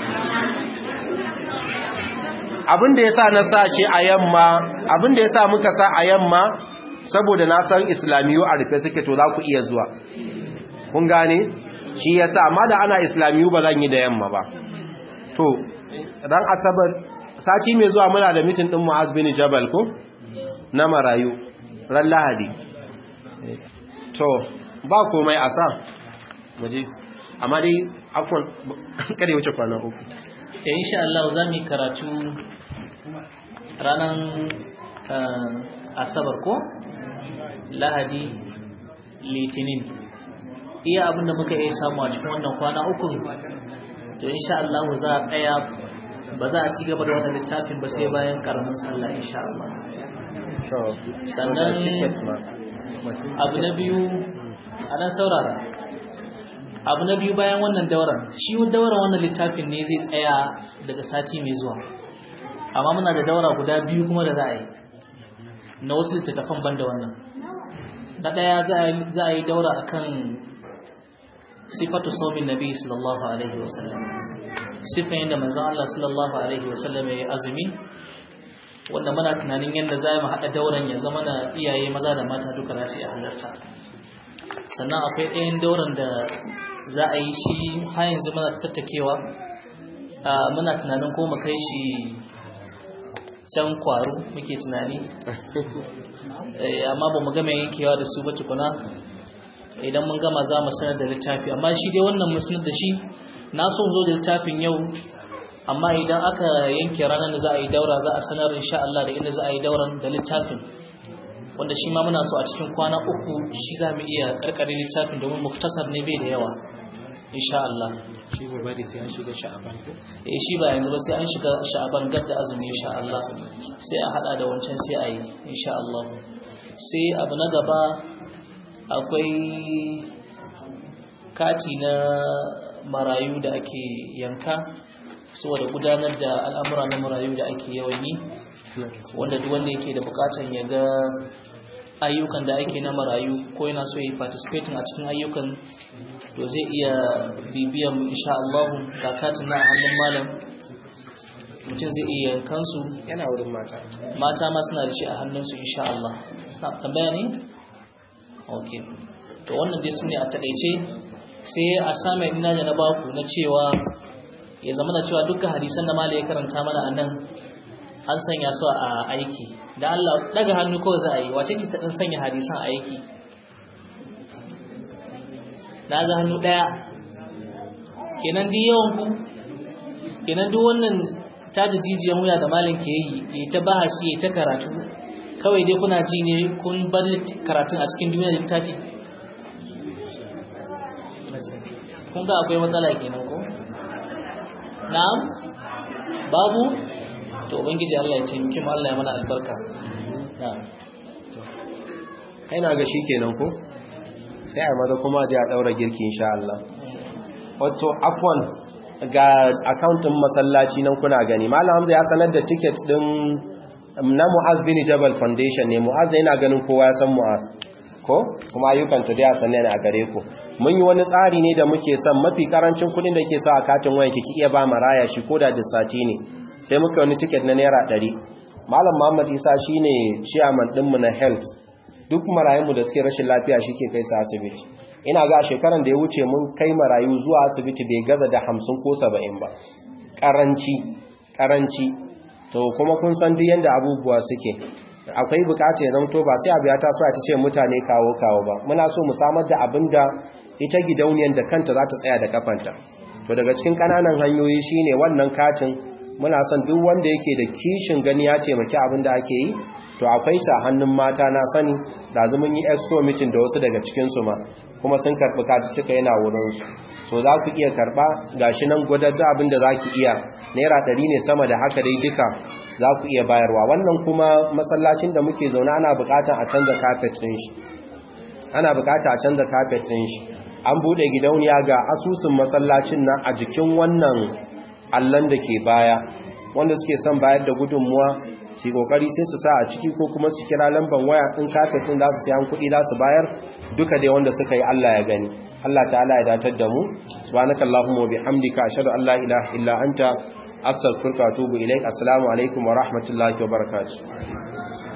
abin da yasa na sa shi a yamma abin da yasa muka sa a yamma saboda na san islamiyu a rufe suke to za ku iya zuwa kun gane shi yasa amma da ana islamiyu ba zan yi da yamma ba to ran asabar sati mai zuwa muna da mitin din Mu'az bin Jabal ko na marayu ran Lahadi to ba komai a sa waje amma dai afwan kare wuce kwana uku eh insha Allah za mu yi karatu ranar asabar ko lahadi litinin iya abinda muka iya samu a cikin wannan kwana uku to insha Allah za a tsaya ba za a ci gaba da wannan littafin ba sai bayan karamin sallah insha Allah sannan abu na biyu a nan saurara abu na biyu bayan wannan dauran shi dauran wannan littafin ne zai tsaya daga sati mai zuwa amma muna da daura guda biyu kuma da za a yi na wasu littattafan ban da wannan na ɗaya za a yi daura akan sifatu saumin nabi sallallahu alaihi wasallam sifan yadda manzon Allah sallallahu alaihi wasallam ya yi azumi wanda muna tunanin yadda za mu haɗa dauran ya zama na iyaye maza da mata duka za su yi halarta sannan akwai ɗayan dauran da za a yi shi har yanzu muna tattakewa muna tunanin ko mu kai shi can kwaro muke tunani amma ba mu gama yankewa da su ba tukuna idan mun gama za mu sanar da littafi amma shi dai wannan mun sanar da shi na so zo da littafin yau amma idan aka yanke ranar da za a yi daura za a sanar insha Allah da inda za a yi dauran da littafin wanda shi ma muna so a cikin kwana uku shi za mu iya karkare littafin domin muktasar ne bai da yawa insha Allah shi ba bari sai an shiga sha'aban ko eh shi ba yanzu ba sai an shiga sha'aban gab da azumi insha Allah sai a hada da wancan sai a yi insha Allah sai abu na gaba akwai kati na marayu da ake yanka saboda gudanar da al'amura na marayu da ake yawan yi wanda duk wanda yake da bukatan ya ga ayyukan da ake na marayu ko yana so yi participating a cikin ayyukan to zai iya bibiyan insha Allah ga katin na hannun malam mutum zai iya kansu yana wurin mata mata ma suna da shi a hannunsu insha Allah na tambaya ne okay to wannan dai sune a takeice sai a same ina da na baku na cewa ya zama da cewa dukkan hadisan da malai ya karanta mana a nan an sanya su a aiki da Allah daga hannu kawai za a yi wace ce ta dan sanya hadisan a aiki na ga hannu daya kenan duk yawan ku kenan duk wannan ta da jijiyan wuya da malin ke yi ya ta bahasi ya ta karatu kawai dai kuna ji ne kun bar karatun a cikin duniyar littafi kun ga akwai matsala kenan ko na'am babu to ubangiji Allah ya taimake mu Allah ya mana albarka kai na ga shikenan ko sai a maza kuma ji a daura girki insha Allah wato afwan ga akauntin masallaci nan kuna gani malam hamza ya sanar da ticket din na mu'az bin jabal foundation ne mu'az yana ganin kowa ya san mu'az ko kuma ayyukan ta da sanne ne a gare ku mun yi wani tsari ne da muke son mafi karancin kudin da ke sa a katin wayan ki iya ba maraya shi koda da sati ne sai muka wani ticket na naira 100 malam muhammad isa shine chairman din mu na health duk marayun mu da suke rashin lafiya shike kai su asibiti ina ga shekaran da ya wuce mun kai marayu zuwa asibiti bai gaza da 50 ko 70 ba karanci karanci to kuma kun san duk yanda abubuwa suke akwai bukata ya zamto ba sai abu ya taso a ce mutane kawo kawo ba muna so mu samar da abin da ita gidauniyar da kanta za ta tsaya da kafanta to daga cikin kananan hanyoyi shine wannan katin muna son duk wanda yake da kishin gani ya taimaki abin da ake yi to akwai sa hannun mata na sani da zumun yi esco meeting da wasu daga cikin su ma kuma sun karbi katuttuka yana wurin su so za ku iya karba gashi nan gwadar da abin da za ki iya naira ɗari ne sama da haka dai duka za ku iya bayarwa wannan kuma masallacin da muke zaune ana bukatan a canza carpet ɗin shi ana bukata a canza carpet ɗin shi an buɗe gidauniya ga asusun masallacin nan a jikin wannan allon da ke baya wanda suke son bayar da gudunmuwa su kokari sai su sa a ciki ko kuma su kira lambar waya in kafetin za su sayan kuɗi za su bayar duka dai wanda suka yi Allah ya gani Allah ta'ala ya datar da mu subhanakallahumma wa bihamdika ashhadu an la ilaha illa anta astaghfiruka wa atubu ilaik assalamu alaikum wa rahmatullahi wa barakatuh